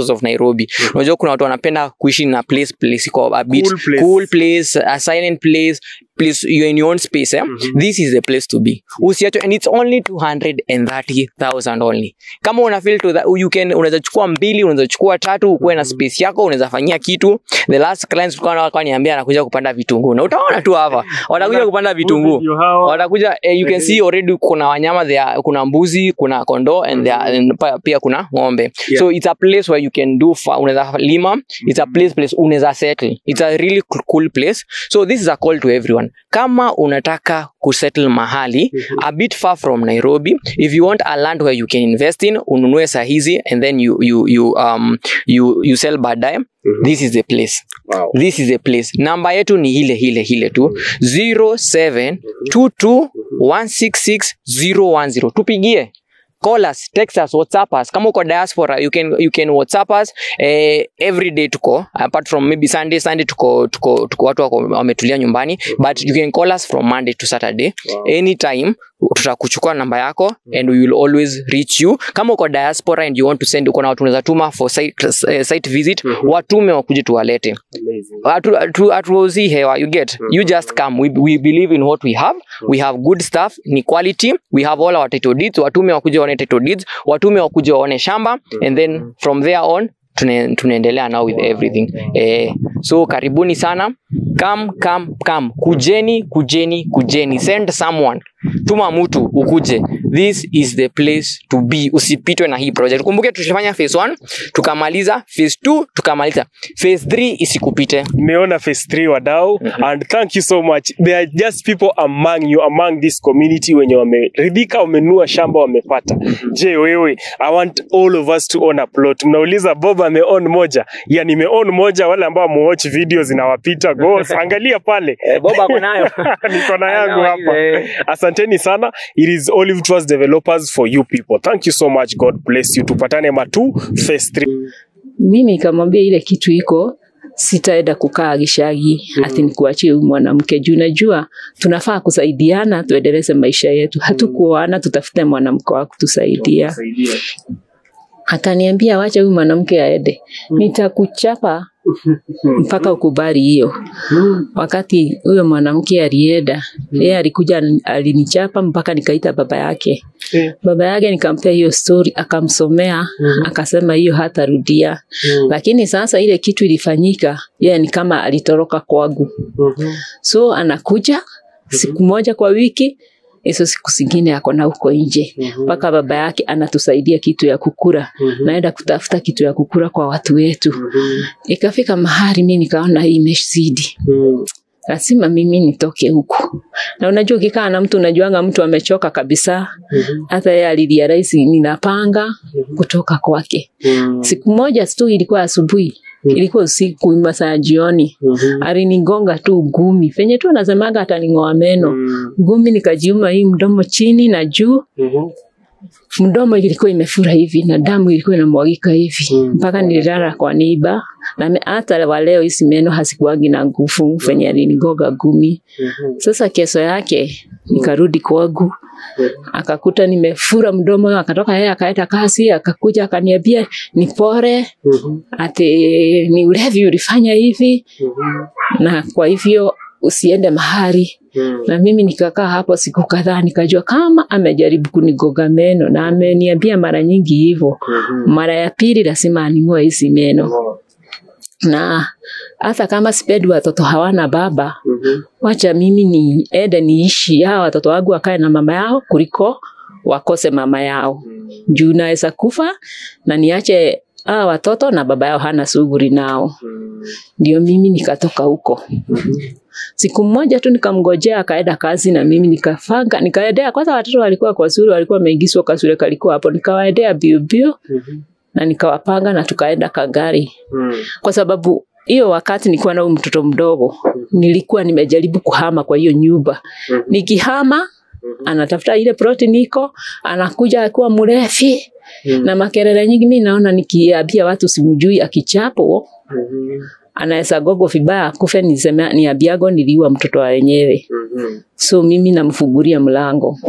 nairobi unajua kuna watu wanapenda kuishi na place place iko a bit Cool place. cool place a silent place place you're in your own space eh? this is the place to be usiacho and it's only 230000 only kama una feel to that you can unaweza chukua mbili unaweza chukua tatu ukuwe na space yako unaweza fanyia kitu the last clients tulikuwa nao walikuwa niambia anakuja kupanda vitunguu na utaona tu hapa watakuja kupanda vitunguu Ndio hao. watakuja eh, you can see already kuna wanyama there kuna mbuzi kuna kondoo and, there, and pa- pia kuna ng'ombe Yeah. so it's a place where you can do fa- unaweza lima it's a place place unaweza settle it's a really cool- cool place so this is a call to everyone kama unataka kusettle mahali a bit far from nairobi if you want a land where you can invest in ununue sahizi and then you, you, you, um, you, you sell baadaye this is the place Wow. this is the place namba yetu ni ile ile ile tu 0722166010 tupigie call us text us whatsapp us kama uko diaspora you can, you can whatsapp us eh, every day tuko apart from maybe sunday sunday tuko, tuko, tuko watu wako wametulia nyumbani but you can call us from monday to saturday anytime tutakuchukua namba yako and we will always reach you kama uko diaspora and you want to send uko na watu unaweza tuma for site, eh, site visit watume wakuje tuwalete Amazing. Hatu- hatu- hatuuzi hewa you get you just come we, we believe in what we have we have good stuff ni quality we have all our title deeds watume wakuja waone title deeds watume wakuja waone shamba and then from there on tune- tunaendelea now with everything eh, so karibuni sana come come come kujeni kujeni kujeni send someone tuma mtu ukuje this is the place to be usipitwe na hii project kumbuke tushafanya phase 1 tukamaliza phase 2 tukamaliza phase 3 isikupite nimeona phase 3 wadau and thank you so much there are just people among you among this community wenye wameridhika wamenua shamba wamepata je wewe i want all of us to own a plot mnauliza bob ameown moja ya nimeown moja wale ambao muwatch video zinawapita go angalia pale boba ako nayo niko na yangu Anayo hapa ile. asanteni sana it is olive trust developers for you people thank you so much god bless you tupatane matu phase 3 mimi nikamwambia ile kitu iko sitaenda kukaa gishagi ati nikuachie huyu mwanamke juu najua tunafaa kusaidiana tuendeleze maisha yetu hatukuoana tutafute mwanamke wa kutusaidia akaniambia wacha huyu mwanamke aende nitakuchapa mpaka ukubali hiyo wakati huyo mwanamke alienda yeye alikuja alinichapa mpaka nikaita baba yake baba yake nikampea hiyo story akamsomea akasema hiyo hatarudia lakini sasa ile kitu ilifanyika yeye ni kama alitoroka kwangu so anakuja siku moja kwa wiki hizo siku zingine ako na huko nje mpaka baba yake anatusaidia kitu ya kukura naenda kutafuta kitu ya kukura kwa watu wetu ikafika mahali mi nikaona hii imezidi lazima mimi nitoke huku na unajua ukikaa na mtu unajuanga mtu amechoka kabisa hata yeye alilia rahisi ninapanga kutoka kwake siku moja tu ilikuwa asubuhi ilikuwa usiku masaa ya jioni alinigonga tu gumi venye tu anasemaga ataning'oa meno gumi nikajiuma hii mdomo chini na juu mdomo ilikuwa imefura hivi na damu ilikuwa inamwagika hivi mpaka nililala kwa niba na me- hata wa leo hizi meno hazikuwagi na nguvu venye alinigoga gumi sasa kesho yake nikarudi kwangu akakuta nimefura mdomo akatoka yeye akaenda kazi akakuja akaniambia nipore ati ni ulevi ulifanya hivi na kwa hivyo usiende mahali na mimi nikakaa hapo siku kadhaa nikajua kama amejaribu kunigoga meno na ameniambia mara nyingi hivyo mara ya pili lazima aning'oe hizi meno na hata kama sipendi watoto hawana baba wacha mimi niende niishi hawa watoto wangu wakae na mama yao kuliko wakose mama yao juu naweza kufa na niache hawa watoto na baba yao hana shughuli nao ndio mimi nikatoka huko siku moja tu nikamngojea akaenda kazi na mimi nikafanga nikaendea kwanza watoto walikuwa kwa shule walikuwa wameingizwa kwa shule kalikuwa hapo nikawaendea bio bio na nikawapanga na tukaenda kagari kwa sababu hiyo wakati nilikuwa na huyu mtoto mdogo nilikuwa nimejaribu kuhama kwa hiyo nyumba nikihama anatafuta ile ploti niko anakuja akiwa mrefi na makelele nyingi mi naona nikiambia watu simjui akichapo anaweza gogo vibaya akufe niseme niambiago niliua mtoto wa wenyewe so mimi namfungulia mlango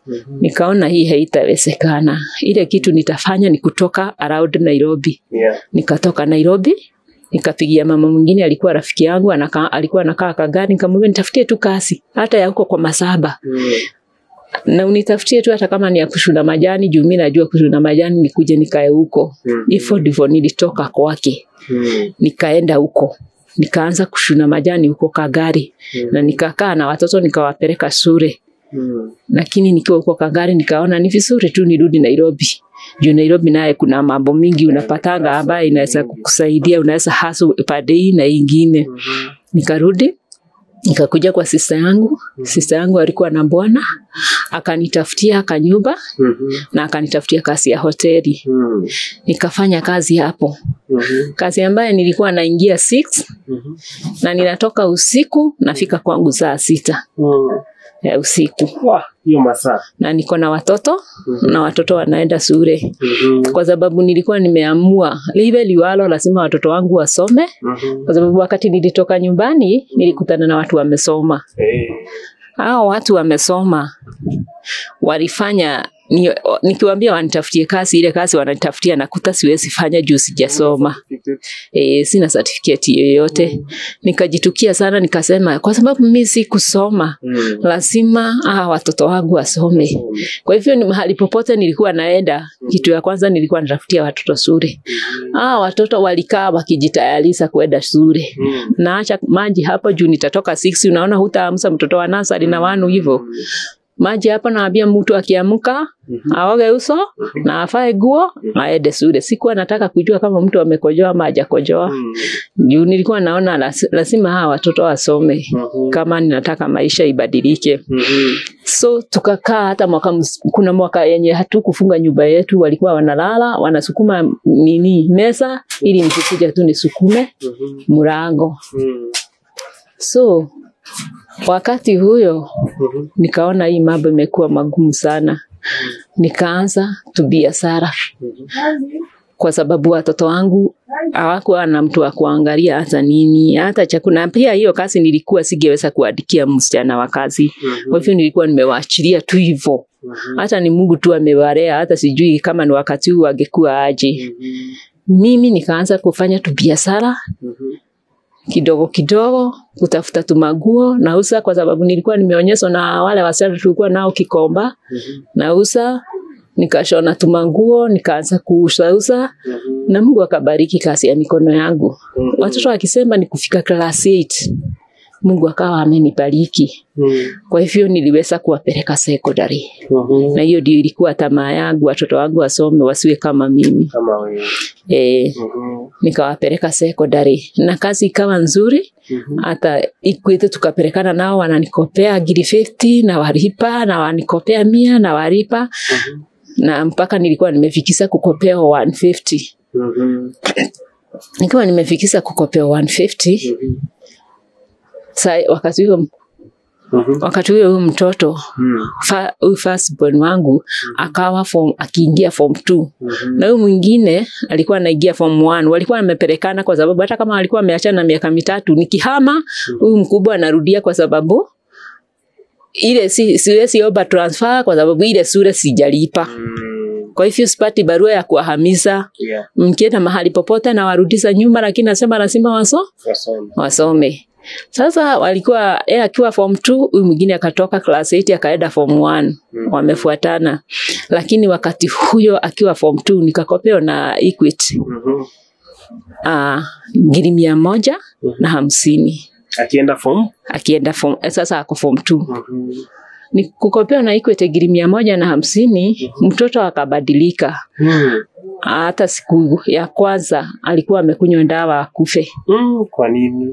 nikaona hii haitawezekana. Ile kitu nitafanya ni kutoka around Nairobi. Yeah. Nikatoka Nairobi nikapigia mama mwingine alikuwa rafiki yangu anaka, alikuwa anakaa Kagari, nikamwambia nitafutie tu kazi hata ya huko kwa Masaba Mm. na unitafutie tu hata kama ni ya kushuna majani, juu mimi najua kushuna majani, nikuje nikae huko. Mm. Hivyo ndivyo nilitoka kwake, Mm. nikaenda huko nikaanza kushuna majani huko Kagari Mm. na nikakaa na watoto nikawapeleka shule Mm. lakini nikiwa huko Kagari nikaona ni vizuri tu nirudi Nairobi. Juu Nairobi naye kuna mambo mingi unapatanga ambayo inaweza kukusaidia, unaweza hasu pande hii na ingine. Mhm. Nikarudi nikakuja kwa sista yangu. Sista yangu alikuwa na bwana, akanitafutia kanyumba Mhm. na akanitafutia kazi ya hoteli. Mm. Nikafanya kazi hapo, Mhm. kazi ambayo nilikuwa naingia 6 Mhm. na ninatoka usiku nafika kwangu saa sita Mm. ya usiku, Wah, hiyo masaa na niko na watoto Mhm. na watoto wanaenda shule Mhm. kwa sababu nilikuwa nimeamua liwe liwalo, lazima watoto wangu wasome, Mhm. kwa sababu wakati nilitoka nyumbani nilikutana na watu wamesoma. Eh. Hao watu wamesoma walifanya ni, nikiwaambia wanitafutie kazi, ile kazi wananitafutia nakuta siwezi fanya juu sijasoma. E, sina certificate yoyote. Nikajitukia sana, nikasema kwa sababu mimi si kusoma Mm. lazima ah, watoto wangu wasome. Kwa hivyo ni mahali popote nilikuwa naenda, kitu ya kwanza nilikuwa natafutia watoto shule. Ah, watoto walikaa wakijitayarisha kwenda shule. Mm. Naacha maji hapo juu nitatoka 6 unaona hutaamsa mtoto wa nasari na wanu hivyo. Maji hapo naambia mtu akiamka aoge uso na afae guo aende shule. Sikuwa nataka kujua kama mtu amekojoa ama hajakojoa. Mm. Juu nilikuwa naona las- lazima hawa watoto wasome Mhm. kama ninataka maisha ibadilike. Mhm. So tukakaa hata mwaka, ms- kuna mwaka yenye hatukufunga nyumba yetu, walikuwa wanalala wanasukuma nini mesa ili nikikuja tu nisukume Mhm. mlango. Mm. So wakati huyo Mhm. nikaona hii mambo imekuwa magumu sana, nikaanza tu biashara kwa sababu watoto wangu hawakuwa na mtu wa kuangalia hata nini hata chakula. Na Pia hiyo kazi nilikuwa singeweza kuandikia msichana wa kazi, kwa hivyo nilikuwa nimewaachilia tu hivyo. Hata ni Mungu tu amewalea, hata sijui kama ni wakati huu angekuwa aje. Mimi nikaanza kufanya tu biashara kidogo kidogo, kutafuta tu maguo nauza, kwa sababu nilikuwa nimeonyeshwa na wale wasichana tulikuwa nao Kikomba, nauza nikashona tu manguo, nikaanza kuuza na Mungu akabariki kazi ya mikono yangu. Watoto wakisema ni kufika class 8 Mungu akawa amenibariki. Kwa hivyo niliweza kuwapeleka secondary, na hiyo ndio ilikuwa tamaa yangu, watoto wangu wasome wasiwe kama mimi. Kama wewe. E, nikawapeleka secondary na kazi ikawa nzuri hata Equity tukapelekana nao, wananikopea giri 50 na walipa na wanikopea mia na walipa na mpaka nilikuwa nimefikisa kukopewa 150 nikiwa nimefikisa kukopewa 150 sa wakati huo wakati huo huyu mtoto fa- huyu firstborn wangu akawa form akiingia form 2 na huyu mwingine alikuwa anaingia form 1 walikuwa wamepelekana kwa sababu hata kama walikuwa wameachana miaka mitatu nikihama huyu mkubwa anarudia kwa sababu ile si, siwezi omba transfer kwa sababu ile sura sijalipa kwa hivyo sipati barua ya kuwahamisha Yeah. mkienda mahali popote na warudisha nyuma lakini nasema lazima waso Wasome. wasome sasa walikuwa yeye akiwa form 2 huyu mwingine akatoka class 8 akaenda form 1 wamefuatana lakini wakati huyo akiwa form 2 nikakopewa na Equity Mhm. uh, ngiri mia moja na hamsini Akienda form? akienda form, eh, sasa ako form 2 Mhm. ni kukopewa na Equity ngiri mia moja na hamsini mtoto akabadilika Mm. hata siku ya kwanza alikuwa amekunywa dawa akufe Mm. Kwa nini?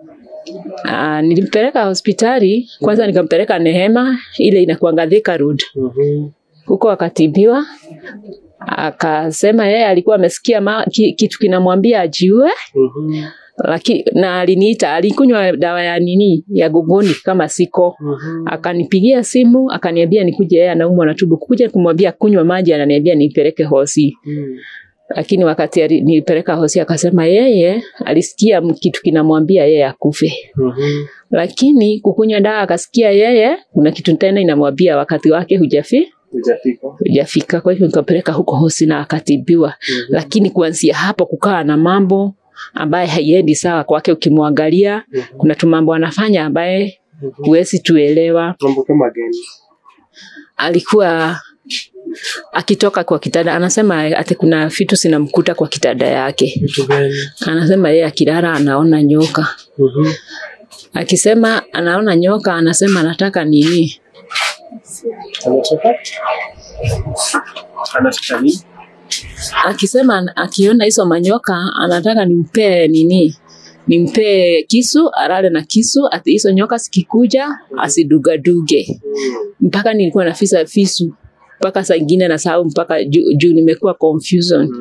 Uh, nilimpeleka hospitali kwanza, nikampeleka Nehema ile inakuanga Thika Road. Mhm. Huko akatibiwa, akasema yeye alikuwa amesikia ma, ki, kitu kinamwambia ajiue, Mhm. lakini na aliniita, alikunywa dawa ya nini ya gogoni kama siko Mhm. akanipigia simu akaniambia nikuje, yeye anaumwa na tumbo. Kuja kumwambia kunywa maji, ananiambia nipeleke hosi Mm. lakini wakati ali- nilipeleka hosi akasema yeye alisikia m- kitu kinamwambia yeye akufe. Mhm. lakini kukunywa dawa akasikia yeye kuna kitu tena inamwambia wakati wake hujafi Hujafika. hujafika. Kwa hivyo nikapeleka huko hosi na akatibiwa, lakini kuanzia hapo kukawa na mambo ambaye haiendi sawa kwake. Ukimwangalia kuna tu mambo anafanya ambaye huwezi tuelewa. Mambo kama gani? Alikuwa akitoka kwa kitanda, anasema ati kuna vitu zinamkuta kwa kitanda yake. Vitu gani? Anasema yeye akilala anaona nyoka, Mhm. akisema anaona nyoka, anasema anataka nini Anataka? Anataka nini? akisema an- akiona hizo manyoka anataka nimpee nini nimpee kisu alale na kisu ati hizo nyoka zikikuja asidugaduge mpaka nilikuwa nafisa visu mpaka saa ingine nasahau mpaka juu juu nimekuwa confusion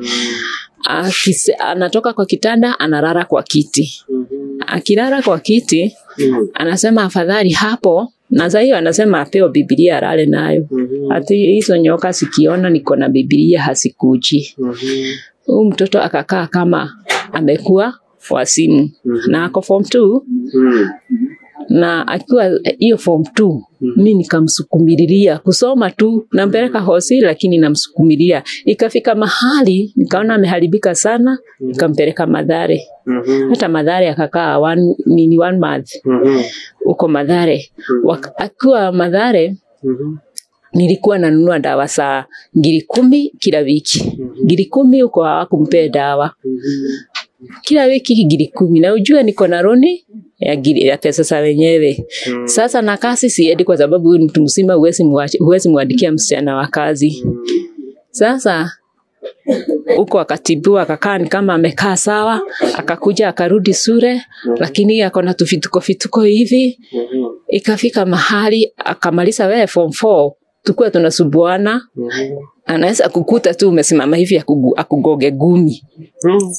Akise, anatoka kwa kitanda analala kwa kiti akilala kwa kiti Mhm. anasema afadhali hapo na saa hiyo anasema apewe bibilia alale nayo Mhm. ati hizo nyoka sikiona niko na bibilia hasikuji Mhm. huyu mtoto akakaa kama amekuwa wasimu Mhm. na ako form 2 Mhm. na akiwa hiyo form 2 Mhm. mi nikamsukumililia kusoma tu nampeleka hosi lakini namsukumilia ikafika mahali nikaona ameharibika sana nikampeleka madhare Mhm. hata madhare akakaa one, nini one month Mhm. huko madhare Wak- akiwa madhare Mhm. nilikuwa nanunua dawa za ngiri kumi kila wiki ngiri kumi huko hawakumpea dawa Mhm. kila wiki ngiri kumi na ujue niko na roni ya, giri, ya pesa za wenyewe Mhm. sasa na kazi siendi kwa sababu huyu ni mtu mzima huwezi mwachi- huwezi mwandikia msichana wa kazi sasa huko akatibiwa akakaa ni kama amekaa sawa akakuja akarudi sure lakini ako na tufituko fituko hivi Mhm. ikafika mahali akamaliza wewe form 4 tukuwa tunasubuana Mhm. anaweza kukuta tu umesimama hivi akugu- akugoge gumi Mhm.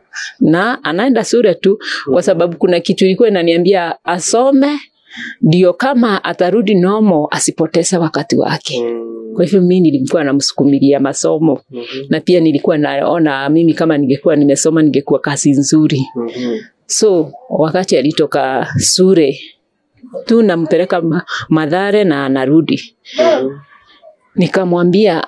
na anaenda shule tu kwa sababu kuna kitu ilikuwa inaniambia asome ndio kama atarudi nomo asipoteze wakati wake Mhm. kwa hivyo mimi nilikuwa namsukumilia masomo Mhm. na pia nilikuwa naona mimi kama ningekuwa nimesoma ningekuwa kazi nzuri Mhm. so wakati alitoka shule tu nampeleka ma- madhare na anarudi Mhm. nikamwambia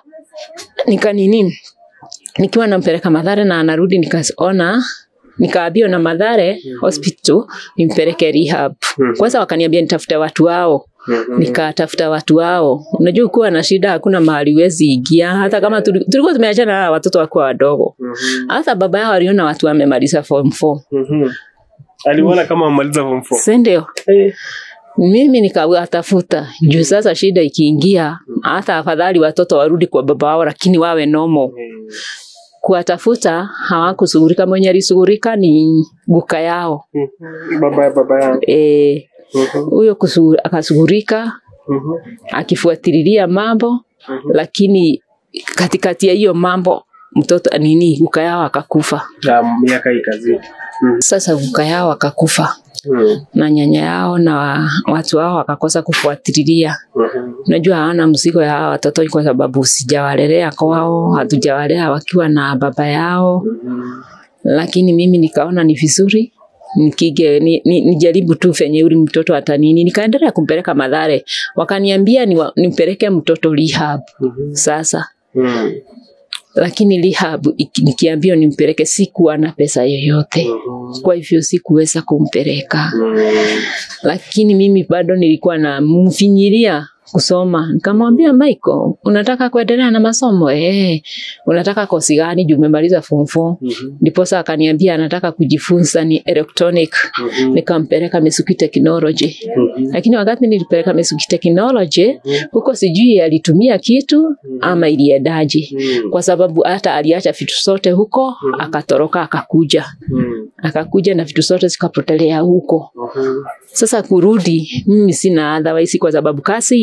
nika nini nikiwa nampeleka madhare na anarudi nikaona nikaambiwa na madhare hospital nimpeleke rehab Mhm. kwanza wakaniambia nitafute watu wao Mhm. nikatafuta watu wao unajua kuwa na shida hakuna mahali wezi ingia hata kama tuli- tulikuwa tumeachana na watoto wakuwa wadogo Mhm. hata baba yao aliona watu wamemaliza form 4 Mhm. aliona kama amaliza form four. sindio Eh. mimi nikawatafuta juu sasa shida ikiingia hata afadhali watoto warudi kwa baba wao lakini wawe nomo Mhm. kuwatafuta hawakushughulika mwenye alishughulika ni guka yao Mhm. baba ya baba yangu Eh, Mhm. huyo kusu- akashughulika Mhm. akifuatililia mambo Mhm. lakini katikati ya hiyo mambo mtoto nini guka yao akakufa na miaka ikazidi Mhm. sasa guka yao akakufa Mhm. na nyanya yao na wa, watu wao wakakosa kufuatililia Mhm. unajua hawana mzigo ya hawa watoto kwa sababu sijawalelea kwao hatujawalea wakiwa na baba yao Mhm. lakini mimi nikaona ni vizuri nikige ni, ni, nijaribu tu venye uli mtoto atanini nikaendelea kumpeleka madhare wakaniambia niwa- nimpeleke mtoto rehab Mhm. sasa Mhm. lakini rehab iki- nikiambiwa nimpeleke sikuwa na pesa yoyote Mhm. kwa hivyo sikuweza kumpeleka Mhm. lakini mimi bado nilikuwa namfinyilia kusoma nikamwambia Michael unataka kuendelea na masomo eh unataka kosi gani juu umemaliza form 4 Mhm. ndiposa akaniambia anataka kujifunza ni electronic Mhm. nikampeleka Misuki Technology Mhm. lakini wakati nilipeleka Misuki Technology huko sijui alitumia kitu ama iliendaje Mhm. kwa sababu hata aliacha vitu zote huko akatoroka akakuja Mhm. akakuja na vitu zote zikapotelea huko Mhm. sasa kurudi mimi sina otherwise kwa sababu kazi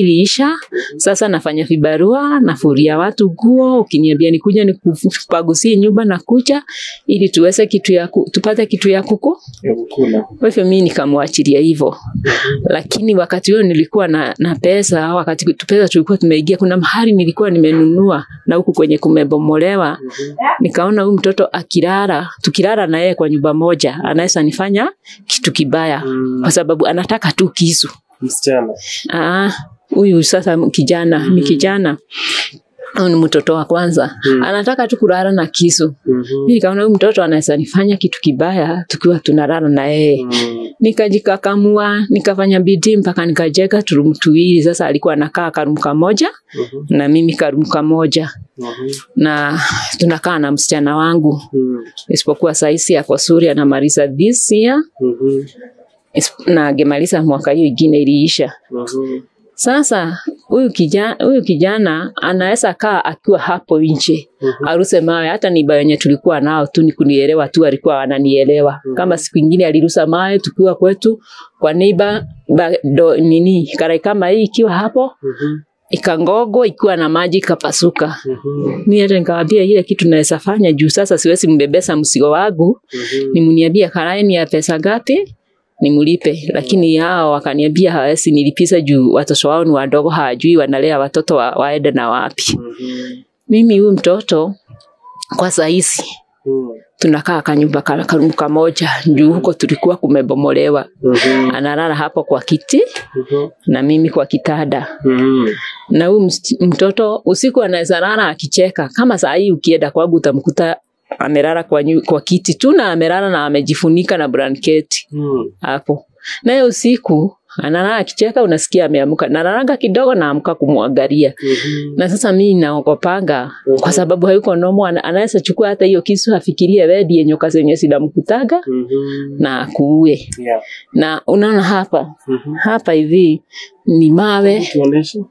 iliisha. Sasa nafanya vibarua, nafuria watu nguo, ukiniambia nikuja nikupagusie nyumba na kucha ili tuweze kitu ya ku, tupate kitu ya kuku. Ya kukula. Kwa hivyo mimi nikamwachilia hivyo, lakini wakati huo nilikuwa na, na pesa. Wakati tu pesa tulikuwa tumeingia, kuna mahali nilikuwa nimenunua na huku kwenye kumebomolewa, nikaona huyu mtoto akilala, tukilala na yeye kwa nyumba moja, anaweza nifanya kitu kibaya, Mm. kwa sababu anataka tu kisu. Msichana. Ah, huyu sasa kijana ni kijana huyu ni mtoto wa kwanza Mm. anataka tu kulala na kisu. Mhm. Mimi nikaona huyu mtoto anaweza nifanya kitu kibaya tukiwa tunalala na yeye. Mm. Nikajikakamua, nikafanya bidii mpaka nikajenga turumu tuwili. Sasa alikuwa anakaa karumu kamoja Mhm. na mimi karumu kamoja, Mhm. na tunakaa na msichana wangu, Mm. isipokuwa saisi ako Suria anamaliza this year Mhm. isip- na angemaliza mwaka hiyo ingine iliisha. Mhm. Sasa huyu kijana, huyu kijana anaweza kaa akiwa hapo nje Mhm. aruse mawe. Hata niba wenye tulikuwa nao tu ni kunielewa tu, alikuwa ananielewa. Mhm. Kama siku ingine alirusa mawe tukiwa kwetu kwa neiba ba, do, nini karai kama hii ikiwa hapo Mhm. ikangogo ikiwa na maji ikapasuka. Mhm. Mimi hata nikamwambia ile kitu naweza fanya juu sasa siwezi mbebesa msigo wangu, Mhm. nimniambia karai ni ya pesa ngapi nimlipe, lakini hao wakaniambia hawezi nilipiza juu watoto wao ni wadogo, hawajui wanalea watoto wa, waende na wapi. Mhm. Mimi huyu mtoto kwa saizi Mm. tunakaa kanyumba ka- karumu kamoja juu huko tulikuwa kumebomolewa. Mhm. Analala hapo kwa kiti Mhm. na mimi kwa kitanda, Mhm. na huyu mst- mtoto usiku anaweza lala akicheka. Kama saa hii ukienda kwangu utamkuta amelala kwa, nyu- kwa kiti tu na amelala na amejifunika na blanketi Mm. hapo. Naye usiku analala akicheka, unasikia ameamka, nalalaga kidogo naamka kumwangalia. Mhm. Na sasa mimi naogopanga kwa sababu hayuko nomo, ana- anaweza chukua hata hiyo kisu afikirie wewe ndiye nyoka zenye zinamkutaga Mhm. na akuue. Yeah. Na unaona hapa Mhm. hapa hivi ni mawe Tuoneshe.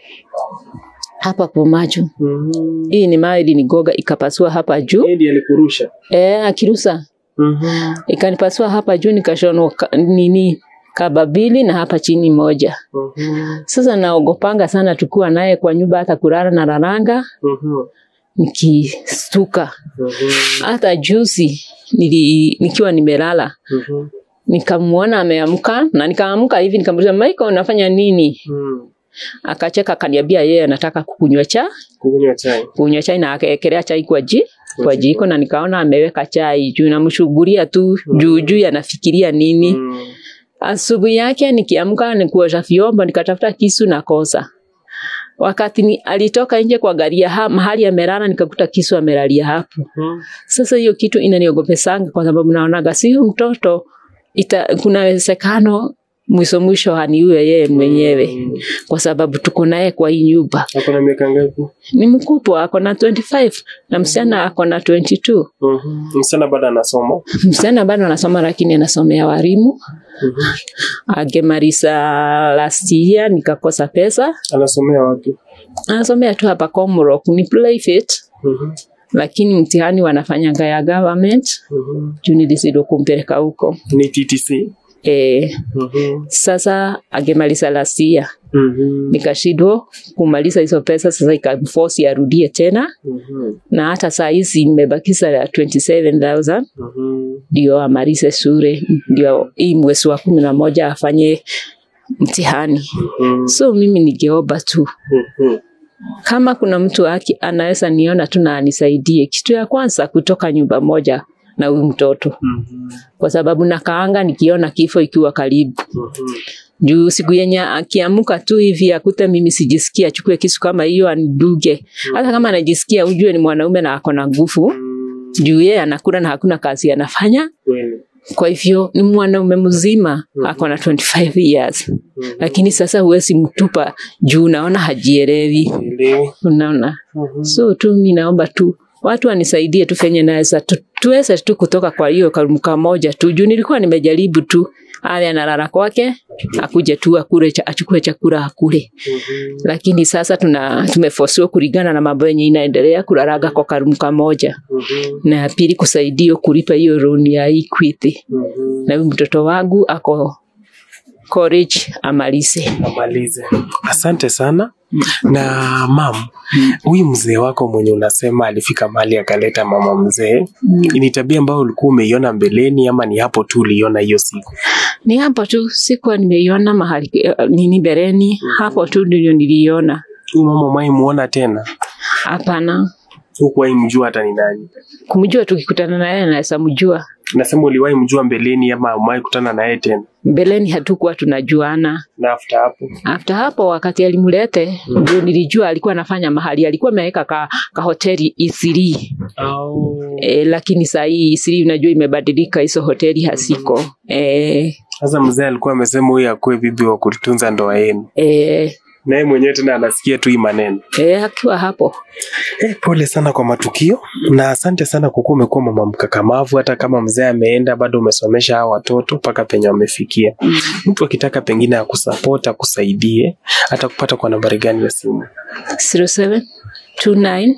hapa kwa macho. Mhm. Hii ni mawe ilinigoga ikapasua hapa juu. Yeye ndiye alikurusha. Eh, akirusa Mhm. ikanipasua hapa juu nikashonwa ka- nini kababili na hapa chini moja. Mhm. Sasa naogopanga sana tukiwa naye kwa nyumba, hata kulala na raranga Mhm. nikistuka. Mhm. Hata juzi nili, nikiwa nimelala Mhm. nikamwona ameamka na nikaamka hivi nikamuuliza Michael, unafanya nini? Mm. Akacheka akaniambia yeye anataka kukunywa cha Kukunywa chai. kunywa chai na akaekelea chai kwa ji kwa jiko na nikaona ameweka chai juu namshughulia tu juu juu anafikiria nini. Mm. Asubuhi yake nikiamka nikuosha vyombo nikatafuta kisu na kosa. Wakati ni, alitoka nje kwa gari ya ha, mahali amelala nikakuta kisu amelalia hapo. Mhm. Sasa hiyo kitu inaniogopesanga kwa sababu naonaga si huyu mtoto ita, kuna uwezekano mwisho mwisho haniue yeye mwenyewe Mm. kwa sababu tuko naye kwa hii nyumba. Ako na miaka ngapi? Ni mkubwa ako na 25 na msichana ako na 22. Mhm. Msichana bado anasoma. Msichana bado anasoma lakini anasomea walimu. Mhm. Agemaliza last year nikakosa pesa. Anasomea wapi? Anasomea tu hapa Comrock ni private Mhm. lakini mtihani wanafanyanga ya government Mhm. juu nilizidi kumpeleka huko. Ni TTC. E, Mhm. sasa agemaliza last year Mhm. nikashindwa kumaliza hizo pesa, sasa ikamforce arudie tena, Mhm. na hata saa hizi nimebakisa ya 27000 Mhm. ndio amalize shule, ndio hii mwezi wa kumi na moja afanye mtihani. Mhm. So mimi ningeomba tu Mhm. kama kuna mtu aki anaweza niona tu na anisaidie, kitu ya kwanza kutoka nyumba moja na huyu mtoto, Mhm. kwa sababu nakaanga nikiona kifo ikiwa karibu Mhm. juu siku yenye akiamuka tu hivi akute mimi sijisikia, achukue kisu kama hiyo aniduge. Hata kama anajisikia, ujue ni mwanaume na ako na nguvu, Mhm. juu yeye anakula na hakuna kazi anafanya. Kweli. Kwa hivyo ni mwanaume mzima, ako na 25 years, Mhm. lakini sasa huwezi mtupa juu unaona hajielewi, Elewi. unaona. Mhm. So tu mi naomba tu watu wanisaidie tu fenye naweza tu, tuweze tu kutoka kwa hiyo karumka moja tu, juu nilikuwa nimejaribu tu awe analala kwake akuje tu akule cha, achukue chakula akule, Mhm. lakini sasa tuna tumefosiwa kulingana na mambo yenye inaendelea kulalaga kwa karumka moja, Mhm. na ya pili kusaidia kulipa hiyo loan ya Equity, Mhm. na huyu mtoto wangu ako college amalize. amalize. Asante sana. Na mam, huyu mzee wako mwenye unasema alifika mahali akaleta mama mzee, ni tabia ambayo ulikuwa umeiona mbeleni ama ni hapo tu uliona hiyo siku? Ni hapo tu, sikuwa nimeiona mahali eh, nini bereni, hapo tu ndio niliona. Huyu mama mwai muona tena, Hapana, hukuwahi mjua hata ni nani? kumjua tukikutana naye naweza mjua. Nasema uliwahi mjua mbeleni ama umewahi kutana naye tena? Mbeleni hatukuwa tunajuana. Na after hapo After hapo wakati alimlete ndio nilijua alikuwa anafanya mahali, alikuwa ameweka ka, ka hoteli Isiri au e, lakini saa hii Isiri unajua imebadilika, hizo hoteli hasiko e, sasa mzee alikuwa amesema huyu akuwe bibi wa kutunza ndoa yenu, e, naye mwenyewe tena anasikia tu hii maneno. e, akiwa hapo Eh, pole sana kwa matukio na asante sana kwa kuwa umekuwa mama mkakamavu. Hata kama mzee ameenda, bado umesomesha hawa watoto mpaka penye wamefikia. Mtu akitaka pengine akusapota akusaidie, hata kupata kwa nambari gani ya simu? 07 29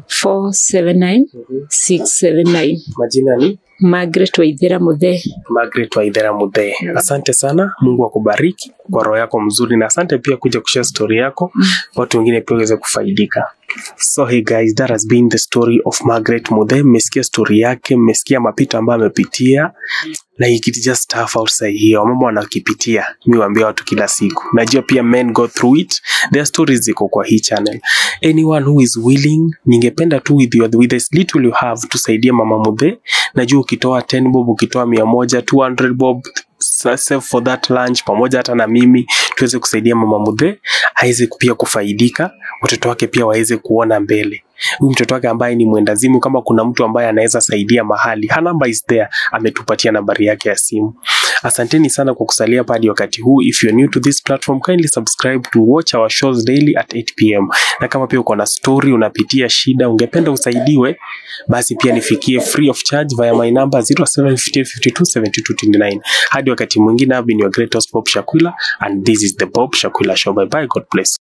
479 679 Majina ni Margaret Waithera Muthee. Margaret Waithera Muthee. Asante sana, Mungu akubariki kwa roho yako mzuri, na asante pia kuja kushare story yako, watu wengine pia waweze kufaidika. So hey guys, that has been the story of Margaret Muthee. Mmesikia story yake, mmesikia mapito ambayo amepitia na it just tough outside here. Wamama wanakipitia, mi waambia watu kila siku. Najua pia men go through it. Their stories ziko kwa hii channel. Anyone who is willing, ningependa tu with, your, with this little you have tusaidie mama Muthee. Najua ukitoa 10 bob, ukitoa mia moja, 200 bob sa- save for that lunch pamoja hata na mimi tuweze kusaidia mama Muthee aweze pia kufaidika, watoto wake pia waweze kuona mbele. Huyu mtoto wake ambaye ni mwendazimu, kama kuna mtu ambaye anaweza saidia mahali, her number is there, ametupatia nambari yake ya simu. Asanteni sana kwa kusalia hapa hadi wakati huu. If you're new to this platform, kindly subscribe to watch our shows daily at 8 pm. Na kama pia uko na story, unapitia shida, ungependa usaidiwe, basi pia nifikie free of charge via my number 0758527229. Hadi wakati mwingine, I've been your great host Bob Shakwila and this is the Bob Shakwila Show. Bye bye, God bless.